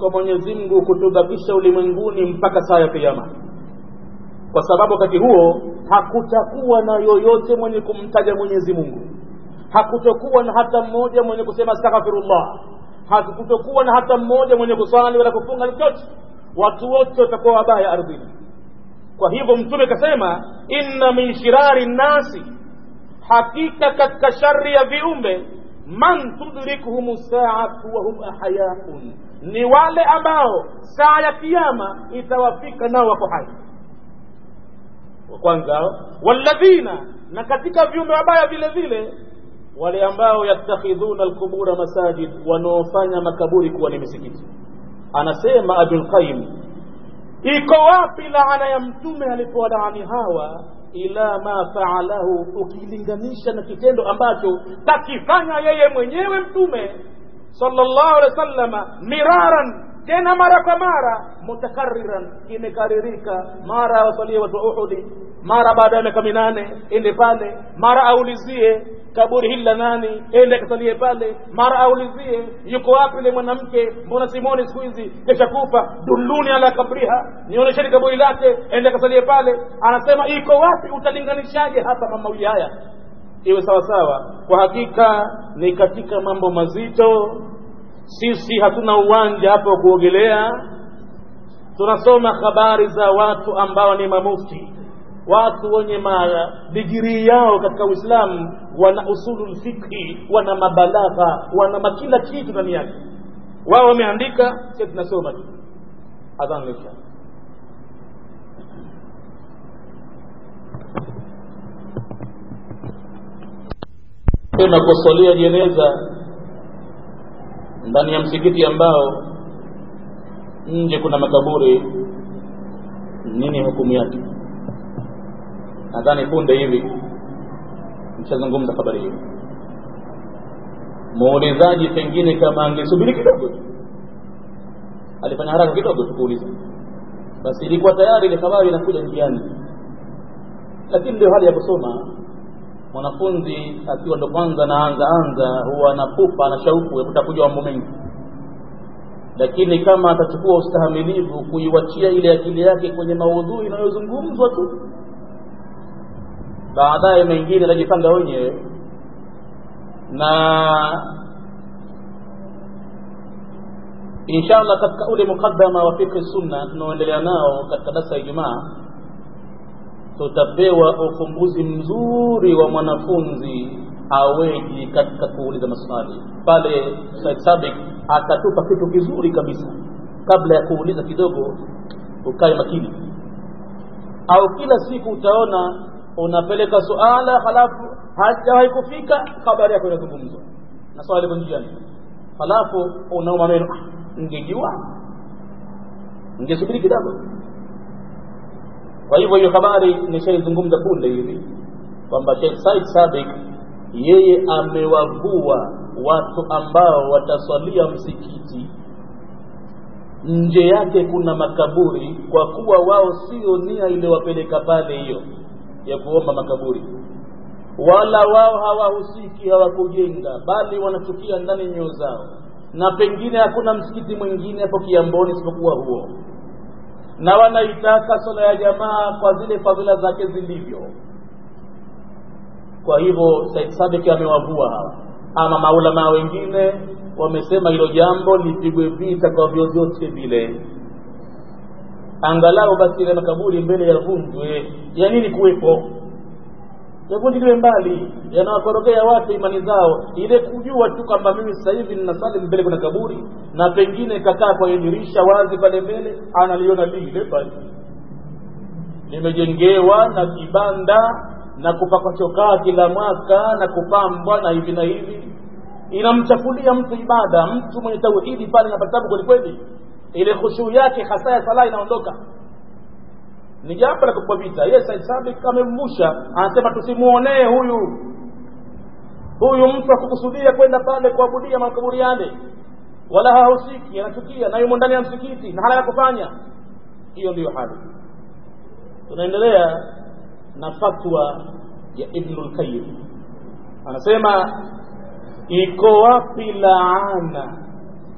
S1: kwa mwenyezi mungu kutubakisha ulimwenguni mpaka saa ya kiama kwa sababu wakati huo hakutakuwa na yoyote mwenye kumtaja mwenyezi mungu hakutokuwa na hata mmoja mwenye kusema astaghfirullah hakutokuwa na hata mmoja mwenye kuswali wala kufunga chochote watu wote watakuwa wabaya ardhini kwa hivyo mtume kasema inna min shirari nnasi hakika katika shari ya viumbe man tudrikuhum saatu wahum ahyaun ni wale ambao saa ya kiama itawafika nao wako hai wa kwanza walladhina na katika viumbe wabaya vile vile wale ambao yattakhidhuna alqubura masajid wanaofanya makaburi kuwa ni misikiti anasema abulqayim iko wapi laana ya mtume alipowalaani hawa ila ma faalahu ukilinganisha na kitendo ambacho takifanya yeye mwenyewe mtume sallallahu alaihi wasallama miraran tena mara kwa mara mutakariran imekaririka mara awasalie watu wa uhudi mara baada ya miaka minane ende pale mara aulizie kaburi hili la nani ende akasalie pale mara aulizie yuko wapi ile mwanamke mbona simoni siku hizi kesha kufa dulluni ala kabriha nionyesheni kaburi lake ende akasalie pale anasema iko wapi utalinganishaje hapa mamawili haya iwe sawasawa kwa hakika ni katika mambo mazito sisi hatuna uwanja hapo wa kuogelea tunasoma habari za watu ambao ni mamufti watu wenye digirii yao katika uislamu wana usulul fikhi wana mabalagha wana makila kitu ndani yake wao wameandika sisi tunasoma tu adhan lisha tena kusalia jeneza ndani ya msikiti ambao nje kuna makaburi nini hukumu yake nadhani punde hivi mshazungumza habari hiyo muulizaji pengine kama angesubiri kidogo alifanya haraka kidogo tu kuuliza basi ilikuwa tayari ile habari inakuja njiani lakini ndio hali ya kusoma mwanafunzi akiwa ndo kwanza naanza anza huwa anapupa na shauku ya kutaka kujua mambo mengi lakini kama atachukua ustahamilivu kuiwachia ile akili yake kwenye maudhui inayozungumzwa tu baadaye mengine atajipanga wenyewe na inshallah katika ule mukaddama wa fikri sunna tunaoendelea nao katika darasa ya ijumaa tutapewa ufumbuzi mzuri wa mwanafunzi aweji katika kuuliza maswali pale Said Sabik atatupa kitu kizuri kabisa kabla ya kuuliza kidogo ukae makini au kila siku utaona unapeleka suala halafu hajawahi kufika habari yako inazungumzwa na swali liko njiani halafu unauma meno ngejua ngesubiri kidogo kwa hivyo hiyo habari nishaizungumza punde hivi kwamba Sheikh Said Sabik yeye amewavua watu ambao wataswalia msikiti nje yake kuna makaburi kwa kuwa wao sio nia iliyowapeleka pale hiyo ya kuomba makaburi wala wao hawahusiki hawakujenga bali wanachukia ndani nyoyo zao na pengine hakuna msikiti mwingine hapo kiamboni isipokuwa huo na wanaitaka swala ya jamaa kwa zile fadhila zake zilivyo kwa hivyo Said Sabiki amewavua hawa ama maulama wengine wamesema hilo jambo lipigwe vita kwa vyovyote vile angalau basi ile makaburi mbele yavunjwe ya nini kuwepo yavunjiliwe mbali yanawakorogea watu imani zao ile kujua tu kwamba mimi sasa hivi ninasali mbele kuna kaburi na pengine kakaa kwenye dirisha wazi pale mbele analiona lile pale limejengewa na kibanda na kupakwa chokaa kila mwaka na kupambwa na hivi na hivi inamchafulia mtu ibada mtu mwenye tauhidi pale na patabu kwelikweli ile khushuu yake hasa ya sala inaondoka ni jambo la kupwa vita yeye Said Sabik amemvusha anasema tusimuonee huyu huyu mtu akukusudia kwenda pale kuabudia makaburi yale wala hahusiki anachukia na yumo ndani ya msikiti na hala ya kufanya hiyo ndiyo hali tunaendelea na fatwa ya Ibnul Qayyim anasema iko wapi laana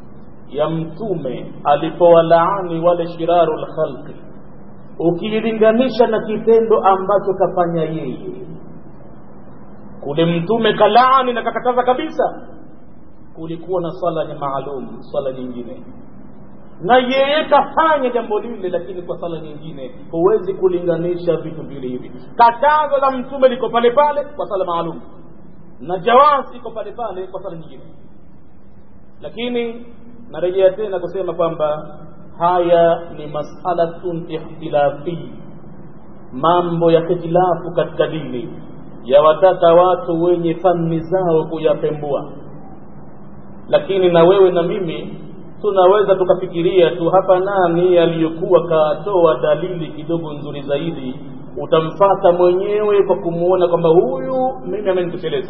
S1: ya mtume alipowalaani wale shiraru lkhalqi ukiilinganisha na kitendo ambacho kafanya yeye kule mtume kalaani na kakataza kabisa kulikuwa na swala ya maalum swala nyingine na yeye kafanya jambo lile lakini kwa sala nyingine huwezi kulinganisha vitu vile hivi katazo la mtume liko pale pale kwa sala maalum na jawazi iko pale pale kwa sala nyingine lakini narejea tena kusema kwamba haya ni masalatun ikhtilafi mambo ya hitilafu katika dini yawataka watu wenye fani zao kuyapembua lakini na wewe na mimi tunaweza tukafikiria tu hapa nani aliyokuwa katoa dalili kidogo nzuri zaidi utamfata mwenyewe kwa kumwona kwamba huyu mimi amenitosheleza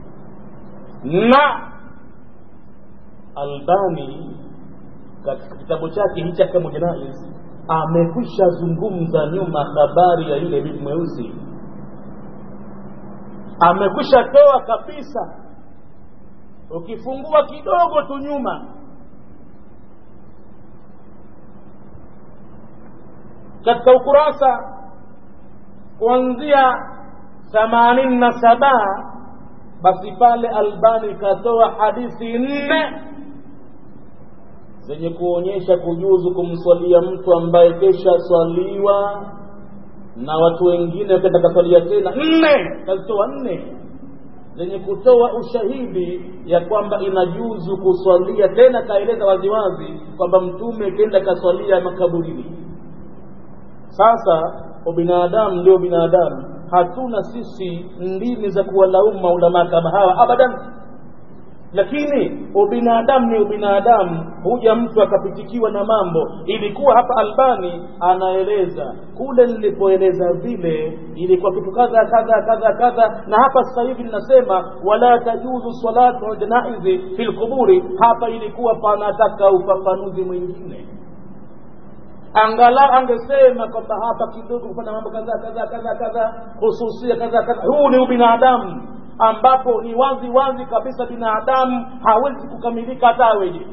S1: na albani katika kitabu chake hichi Ahkamu Janaiz amekwisha zungumza nyuma habari ya yule bibi mweusi amekwisha toa kabisa ukifungua kidogo tu nyuma katika ukurasa kuanzia themanini na saba basi pale albani katoa hadithi nne zenye kuonyesha kujuzu kumswalia mtu ambaye kesha swaliwa na watu wengine wakaenda kaswalia tena nne kazitoa nne zenye kutoa ushahidi ya kwamba inajuzu kuswalia tena kaeleza waziwazi kwamba mtume kenda kaswalia makaburini sasa ubinadamu ndio binadamu hatuna sisi ndimi za kuwalaumu maulamaa kama hawa abadan lakini ubinadamu ni ubinadamu huja mtu akapitikiwa na mambo ilikuwa hapa albani anaeleza kule nilipoeleza vile ilikuwa kitu kadha kadha kadha kadha na hapa sasa hivi ninasema wala tajuzu salatu janaizi fi lquburi hapa ilikuwa panataka ufafanuzi mwingine angalau angesema kwamba hapa kidogo kufanya mambo kadhaa kadhaa kadhaa kadhaa hususia kadhaa kadhaa huu ni ubinadamu ambapo ni wazi wazi kabisa binadamu hawezi kukamilika hata aweje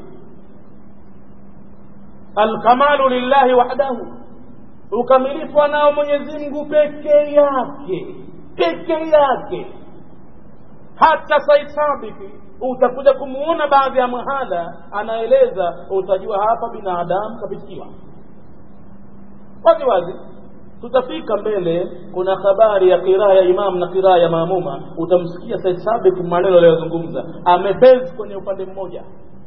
S1: alkamalu lillahi wahdahu ukamilifu anao mwenyezi mungu peke yake peke yake hata said sabiki utakuja kumuona baadhi ya mahala anaeleza utajua hapa binadamu kapitikiwa wazi wazi tutafika mbele kuna habari ya kiraa ya imam na kiraa ya maamuma utamsikia said sabik maneno aliyozungumza amebezi kwenye upande mmoja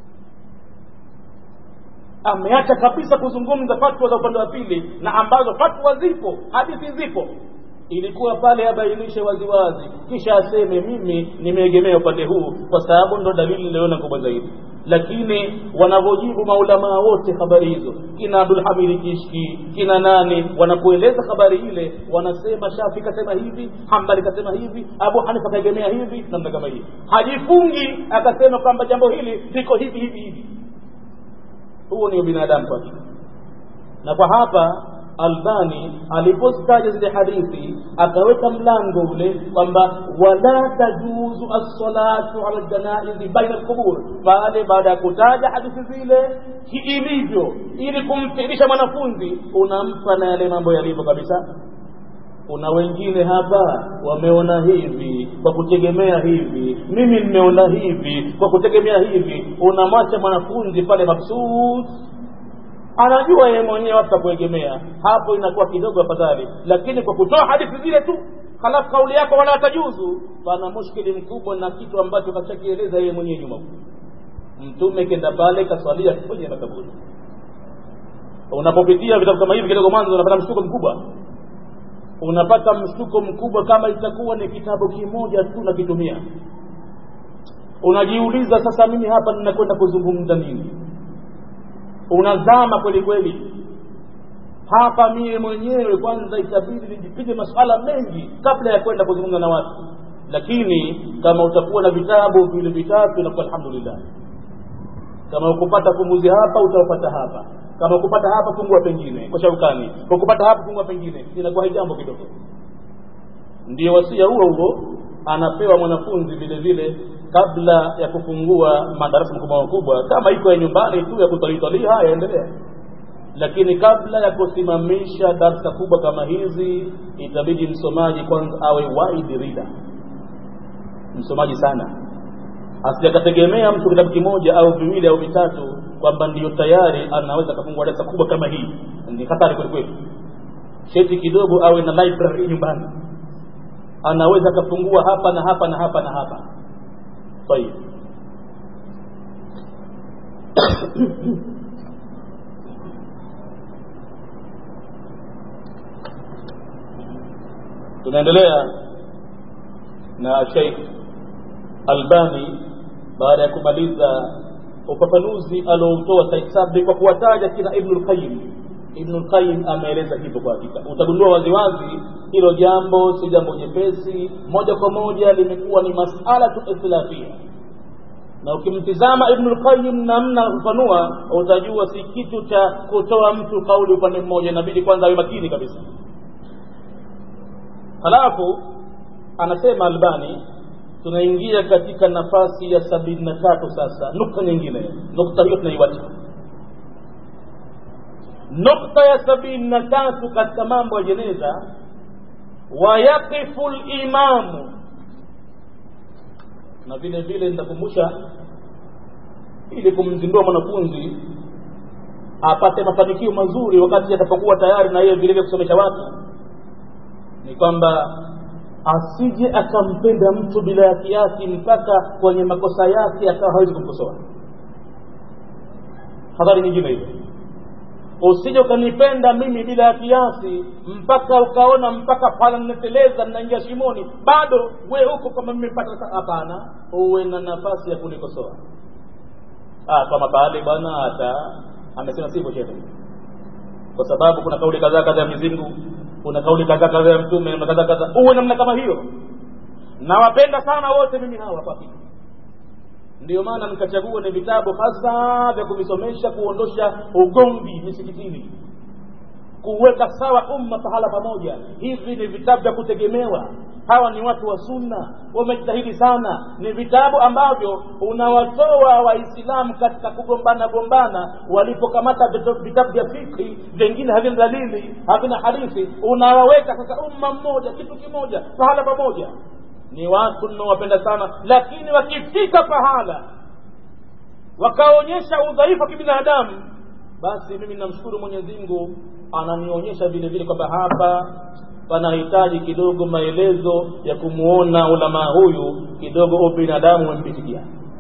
S1: ameacha kabisa kuzungumza fatwa za upande wa pili na ambazo fatwa zipo hadithi zipo ilikuwa pale abainishe waziwazi kisha aseme mimi nimeegemea upande huu kwa sababu ndo dalili niliona kubwa zaidi lakini wanavyojibu maulamaa wote habari hizo kina abdulhamidi kishki kina nani wanapoeleza habari ile wanasema shafi kasema hivi hambali kasema hivi abu hanifa kaegemea hivi namna kama hivi hajifungi akasema kwamba jambo hili liko hivi hivi hivi huo ni ubinadamu kwake na kwa hapa albani alipostaja zile hadithi akaweka mlango ule kwamba wala tajuzu assalatu ala ljanaizi baina lqubur pale baada ya kutaja hadithi zile kiilivyo ili kumfirisha mwanafunzi unampa na yale mambo yalivyo kabisa kuna wengine hapa wameona hivi kwa kutegemea hivi mimi nimeona hivi kwa kutegemea hivi unamwacha mwanafunzi pale maksud anajua yeye mwenyewe hata kuegemea hapo inakuwa kidogo afadhali lakini kwa kutoa hadithi zile tu halafu kauli yako wala tajuzu pana mushkili mkubwa na kitu ambacho kashakieleza yeye mwenyewe nyuma mtume kenda pale kaswalia kwenye makaburi unapopitia vitabu kama hivi kidogo mwanzo unapata mshtuko mkubwa unapata mshtuko mkubwa kama itakuwa ni kitabu kimoja tu nakitumia unajiuliza sasa mimi hapa ninakwenda kuzungumza nini unazama kweli kweli hapa mie mwenyewe kwanza itabidi nijipige masuala mengi kabla ya kwenda kuzungumza na watu lakini kama utakuwa na vitabu vile vitatu inakuwa alhamdulillah kama ukupata pumbuzi hapa utaupata hapa kama ukupata hapa fungua pengine kwa shaukani kwa kupata hapa fungua pengine inakuwa jambo kidogo ndio wasia huo huo anapewa mwanafunzi vile vile kabla ya kufungua madarasa makubwa makubwa kama iko ya nyumbani tu ya kutalitalii haya endelea lakini kabla ya kusimamisha darsa kubwa kama hizi itabidi msomaji kwanza awe wide reader msomaji sana asijakategemea mtu kitabu kimoja au viwili au vitatu kwamba ndiyo tayari anaweza akafungua darasa kubwa kama hii ni hatari kwelikweli sheti kidogo awe na library nyumbani anaweza akafungua hapa na hapa na hapa na hapa tayib tunaendelea na Sheikh Albani baada ya kumaliza ufafanuzi alioutoa Said Sabri kwa kuwataja kina Ibn al-Qayyim Ibn al-Qayyim ameeleza hivyo kwa hakika utagundua waziwazi hilo jambo si jambo jepesi moja kwa moja limekuwa ni masala tu ikhtilafia na ukimtizama Ibn al-Qayyim namna kufanua utajua si kitu cha kutoa mtu kauli upande mmoja inabidi kwanza awe makini kabisa halafu anasema Albani tunaingia katika nafasi ya sabini na tatu sasa nukta nyingine nukta hiyo tunaiwacha nukta ya sabini na tatu katika mambo ya jeneza wayaqifu limamu na vile vile nitakumbusha ili kumzindua mwanafunzi apate mafanikio mazuri wakati atapokuwa tayari na yeye vile vile kusomesha watu ni kwamba asije akampenda mtu bila ya kiasi mpaka kwenye makosa yake akawa hawezi kumkosoa hadhari nyingine hiyo usije ukanipenda mimi bila ya kiasi mpaka ukaona mpaka pala nateleza ninaingia shimoni bado we huko kama mmepata hapana uwe na nafasi ya kunikosoa ah kama pale bwana hata amesema sivyo shehe kwa sababu kuna kauli kadhaa kadhaa ya Mwenyezi Mungu kuna kauli kadhaa kadhaa ya mtume na kadhaa kadhaa uwe namna kama hiyo nawapenda sana wote mimi hawa kwa hakika ndio maana nikachagua ni vitabu hasa vya kuvisomesha kuondosha ugomvi misikitini kuweka sawa umma pahala pamoja hivi ni vitabu vya kutegemewa hawa ni watu wa sunna wamejitahidi sana ni vitabu ambavyo unawatoa waislamu katika kugombana gombana walipokamata vitabu vya fikhi vingine havina dalili havina hadithi unawaweka sasa umma mmoja kitu kimoja pahala pamoja ni watu ninawapenda sana lakini wakifika pahala wakaonyesha udhaifu wa kibinadamu basi mimi namshukuru mwenyezi mungu ananionyesha vile vile kwamba hapa panahitaji kidogo maelezo ya kumuona ulamaa huyu kidogo ubinadamu umempitikia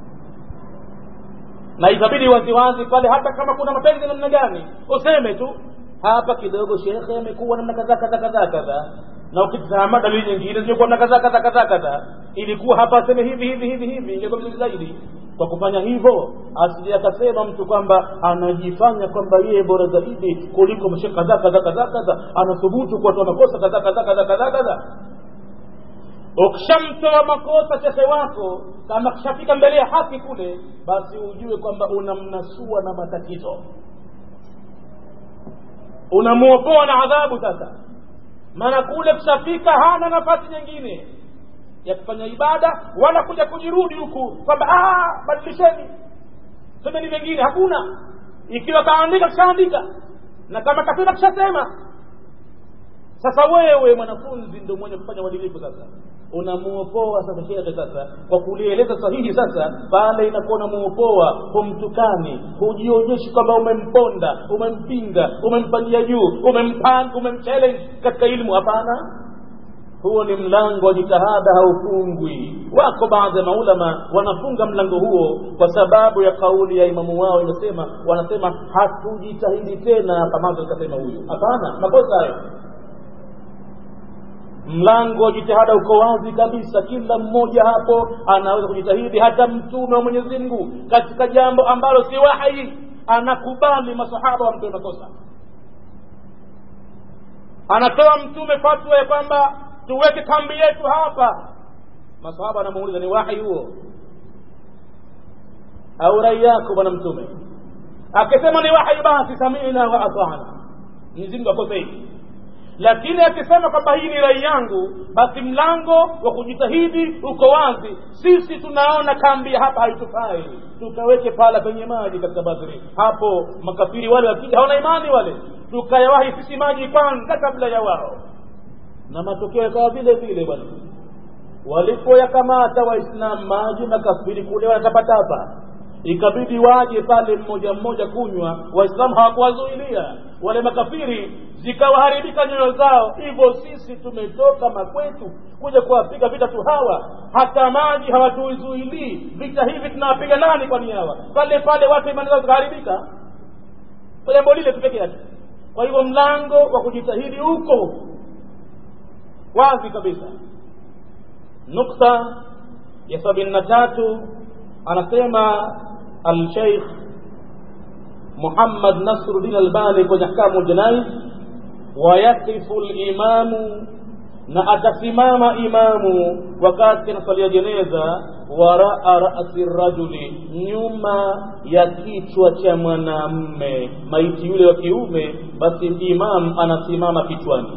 S1: na itabidi waziwazi pale hata kama kuna mapenzi namna gani useme tu hapa kidogo shekhe amekuwa namna kadhaa kadhaa kadhaa kadhaa na ukitazama dalili nyingine zimekuwa na kadhaa kadhaa kadhaa kadhaa ilikuwa hapa aseme hivi hivi hivi hivi ingekuwa vizuri zaidi kwa kufanya hivyo asije akasema mtu kwamba anajifanya kwamba yeye bora zaidi kuliko mshekhe kadhaa kadhaa kadhaa kadhaa anathubutu kuwatoa makosa kadhaa kadhaa kadhaa kadhaa kadhaa ukishamtoa makosa shekhe wako kama kishafika mbele ya haki kule basi ujue kwamba unamnasua na matatizo unamuokoa na adhabu sasa maana kule kushafika hana nafasi nyingine ya kufanya ibada wala kuja kujirudi huku kwamba badilisheni semeni vingine hakuna ikiwa kaandika kishaandika na kama kasema kishasema sasa wewe mwanafunzi ndio mwenye kufanya uadilifu sasa unamuopoa sasa shekhe sasa kwa kulieleza sahihi sasa pale inakuwa unamuopoa humtukani hujionyeshi kwamba umemponda umempinga umempandia juu umempan umemchallenge katika elimu hapana huo ni mlango wa jitihada haufungwi wako baadhi ya maulama wanafunga mlango huo kwa sababu ya kauli ya imamu wao inasema wanasema hatujitahidi tena kama kasema huyu hapana makosa hayo mlango wa jitihada uko wazi kabisa kila mmoja hapo anaweza kujitahidi hata mtume wa mwenyezi mungu katika jambo ambalo si wahi anakubali masahaba wamtoe makosa anatoa mtume fatwa ya kwamba tuweke kambi yetu hapa masahaba anamuuliza ni wahi huo au rai yako bwana mtume akisema ni wahi basi samina wa atana mwenyezi mungu akosei lakini akisema kwamba hii ni rai yangu basi mlango wa kujitahidi uko wazi sisi tunaona kambi ya hapa haitufai tukaweke pala penye maji katika badri hapo makafiri wale wakija hawana imani wale tukayawahi sisi maji kwanza kabla ya wao na matokeo yakawa vile vile bwana walipoyakamata waislamu maji makafiri kule wanatapatapa ikabidi waje pale mmoja mmoja kunywa waislamu hawakuwazuilia wale makafiri zikawaharibika nyoyo zao hivyo sisi tumetoka makwetu kuja kuwapiga vita tu hawa hata maji hawatuzuilii vita hivi tunawapiga nani kwani hawa pale pale watu imani zao zikaharibika kwa jambo lile tu peke yake kwa hivyo mlango wa kujitahidi huko wazi kabisa nukta ya sabini na tatu anasema alsheikh muhammad nasruddin albani kwenye ahkamu ljanais wayakifu limamu na atasimama imamu wakati anasalia jeneza waraa rasi rajuli nyuma ya kichwa cha mwanamme maiti yule wa kiume basi imam anasimama kichwani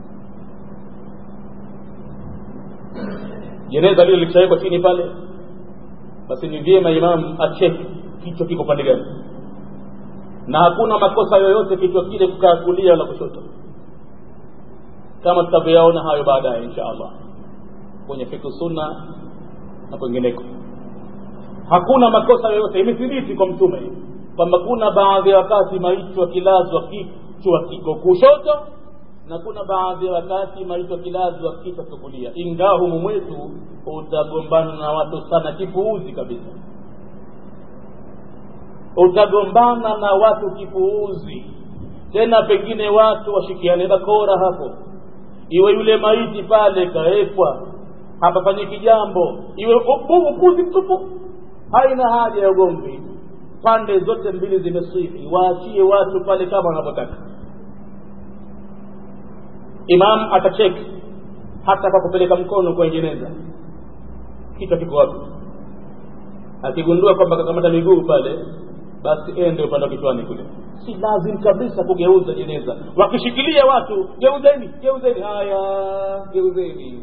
S1: jeneza lile likishawekwa chini pale basi ni vyema imam acheki kichwa kiko pande gani na hakuna makosa yoyote kichwa kile kukaa kulia wala kushoto kama tutavyoyaona hayo baadaye insha allah kwenye fiku sunna na kwengineko hakuna makosa yoyote imethibiti kwa mtume kwamba kuna baadhi ya wakati maiti wakilazwa kichwa kiko kushoto na kuna baadhi ya wakati maiti wakilazwa kichwa kiko kulia ingawa humu mwetu utagombana na watu sana kipuuzi kabisa utagombana na watu kipuuzi tena pengine watu washikiane bakora hapo iwe yule maiti pale kaekwa hapafanyiki jambo iwe upuzi mtupu haina haja ya ugomvi pande zote mbili zimesihi waachie watu pale kama wanavyotaka imam atacheki hata kwa kupeleka mkono kwenye jeneza kichwa kiko wapi akigundua kwamba kakamata miguu pale basi ende upande wa kichwani kule si lazim kabisa kugeuza jeneza wakishikilia watu geuzeni geuzeni haya geuzeni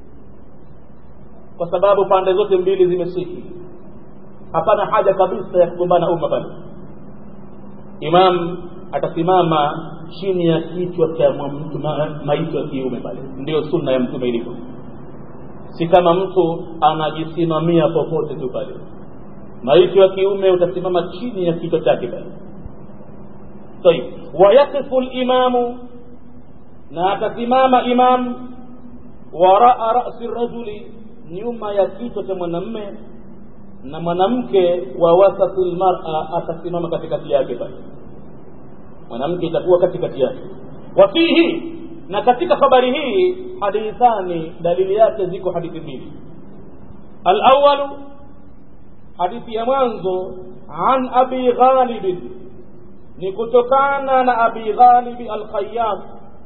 S1: kwa sababu pande zote mbili zimesihi hapana haja kabisa ya kugombana umma pale imam atasimama chini ya kichwa cha mtu maiti wa kiume pale ndiyo sunna ya mtume ilivyo si kama mtu anajisimamia popote tu pale maiti wa kiume utasimama chini ya kichwa chake pale طيب ويقف الإمام na atasimama imam waraa rasi rajuli nyuma ya kichwa cha mwanamme na mwanamke wa wasati lmara atasimama katikati yake pale mwanamke itakuwa katikati yake wafihi na katika habari hii hadithani dalili yake ziko hadithi mbili alawalu hadithi ya mwanzo an abi ghalibin ni kutokana na abi ghalibi alkhayat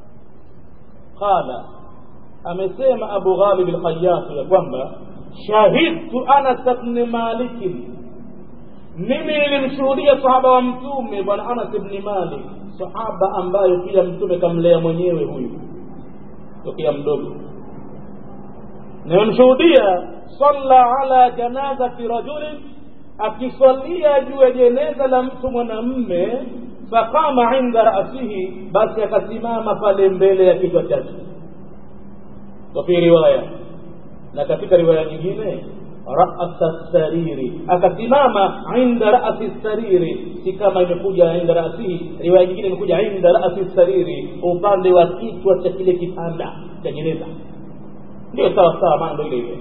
S1: qala amesema abu ghalib alkhayat ya kwamba shahidtu anas bni malikin mimi nilimshuhudia sahaba wa mtume bwana anas bni malik sahaba ambayo pia mtume kamlea mwenyewe huyu tokea mdogo nimemshuhudia salla ala janazati rajulin akiswalia juu ya jeneza la mtu mwanamme faqama inda rasihi basi akasimama pale mbele ya kichwa chake wafi riwaya na katika riwaya nyingine rasa sariri akasimama inda rasi sariri si kama imekuja inda rasihi riwaya nyingine imekuja inda rasi sariri upande wa kichwa cha kile kitanda cha jeneza ndio sawa sawa maana ndo ile ile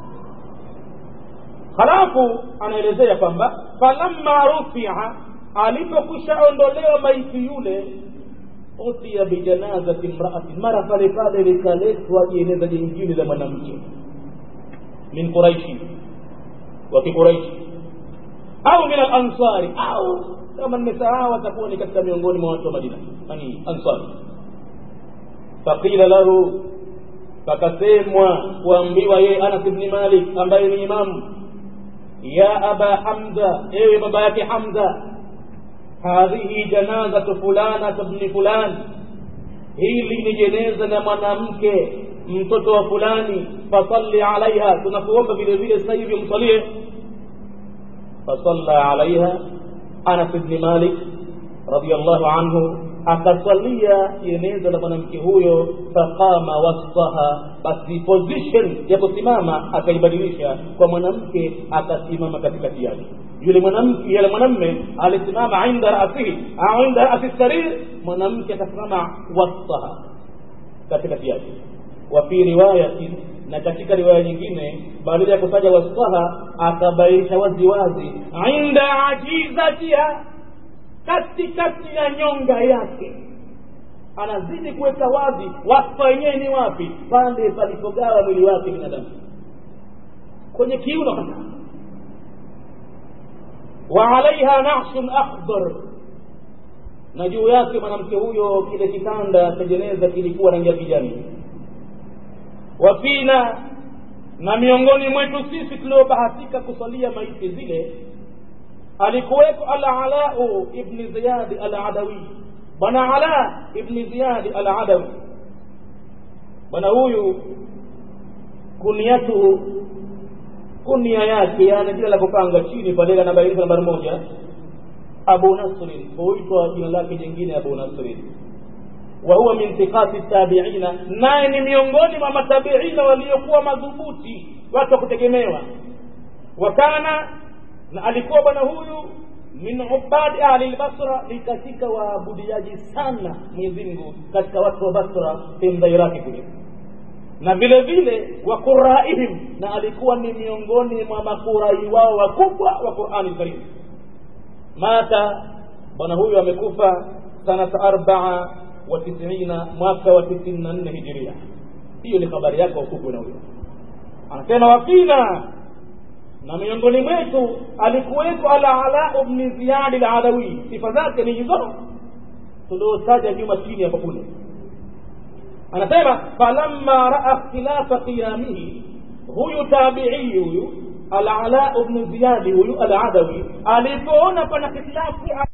S1: halafu anaelezea kwamba falamma rufia alipokwisha ondolewa maiti yule utia bijanazati mraati mara pale pale likaletwa jeneza jingine la mwanamke min quraishi wa kiquraishi au min alansari au kama nimesahau atakuwa ni katika miongoni mwa watu wa madina yani ansari faqila lahu pakasemwa kuambiwa yeye anas bni malik ambaye ni imamu ya aba hamza ewe baba yake hamza hadhihi janazatu fulana bni fulan hili ni jeneza na mwanamke mtoto wa fulani fasalli alaiha tunakuomba vile vile sasa hivi msalie fasalla alaiha anas bni malik radiallahu anhu akasalia jeneza la mwanamke huyo faqama wastaha basi position ya kusimama akaibadilisha kwa mwanamke akasimama katikati yake yule mwanamke yule mwanamme alisimama inda rasihi au inda rasi sarir mwanamke akasimama wastaha katikati yake wa fi riwayatin na katika riwaya nyingine badala ya kutaja wastaha akabainisha wazi wazi inda ajizatiha katikati ya nyonga yake anazidi kuweka wazi wasta wenyewe ni wapi pande palipogawa mwili wake binadamu kwenye kiuno hasa wa alaiha nashun akhdar na juu yake mwanamke huyo kile kitanda cha jeneza kilikuwa rangi ya kijani wafina na miongoni mwetu sisi tuliobahatika kusalia maiti zile alikuweko alalau ibni ziyadi aladawi bwana ala ibni ziyadi aladawi bwana huyu kunyatuhu kunia yake yani jina la kupanga chini pale anabainisha nambari moja abu nasrin huitwa jina lake jingine abu nasrin wa huwa min thiqati tabiina naye ni miongoni mwa matabiina waliokuwa madhubuti watu wa kutegemewa wakana na alikuwa bwana huyu min ubadi ahli lbasra ni katika waabudiaji sana mwenyezi mungu katika watu wa basra sehemu za iraki kule na vile vile wa quraihim na alikuwa ni miongoni mwa makurai wao wakubwa wa qurani lkarim mata bwana huyu amekufa sanata arbaa wa tisina mwaka wa tisini na nne hijiria hiyo ni habari yake wakubwa na huyo anasema wafina na miongoni mwetu alikuweko alalau bni ziyadi lalawi sifa zake ni hizo tuliotaja nyuma chini hapo kule anasema falamma raa ikhtilafa qiyamihi huyu tabiii huyu alalau bnu ziyadi huyu aladawi alipoona pana hitilafu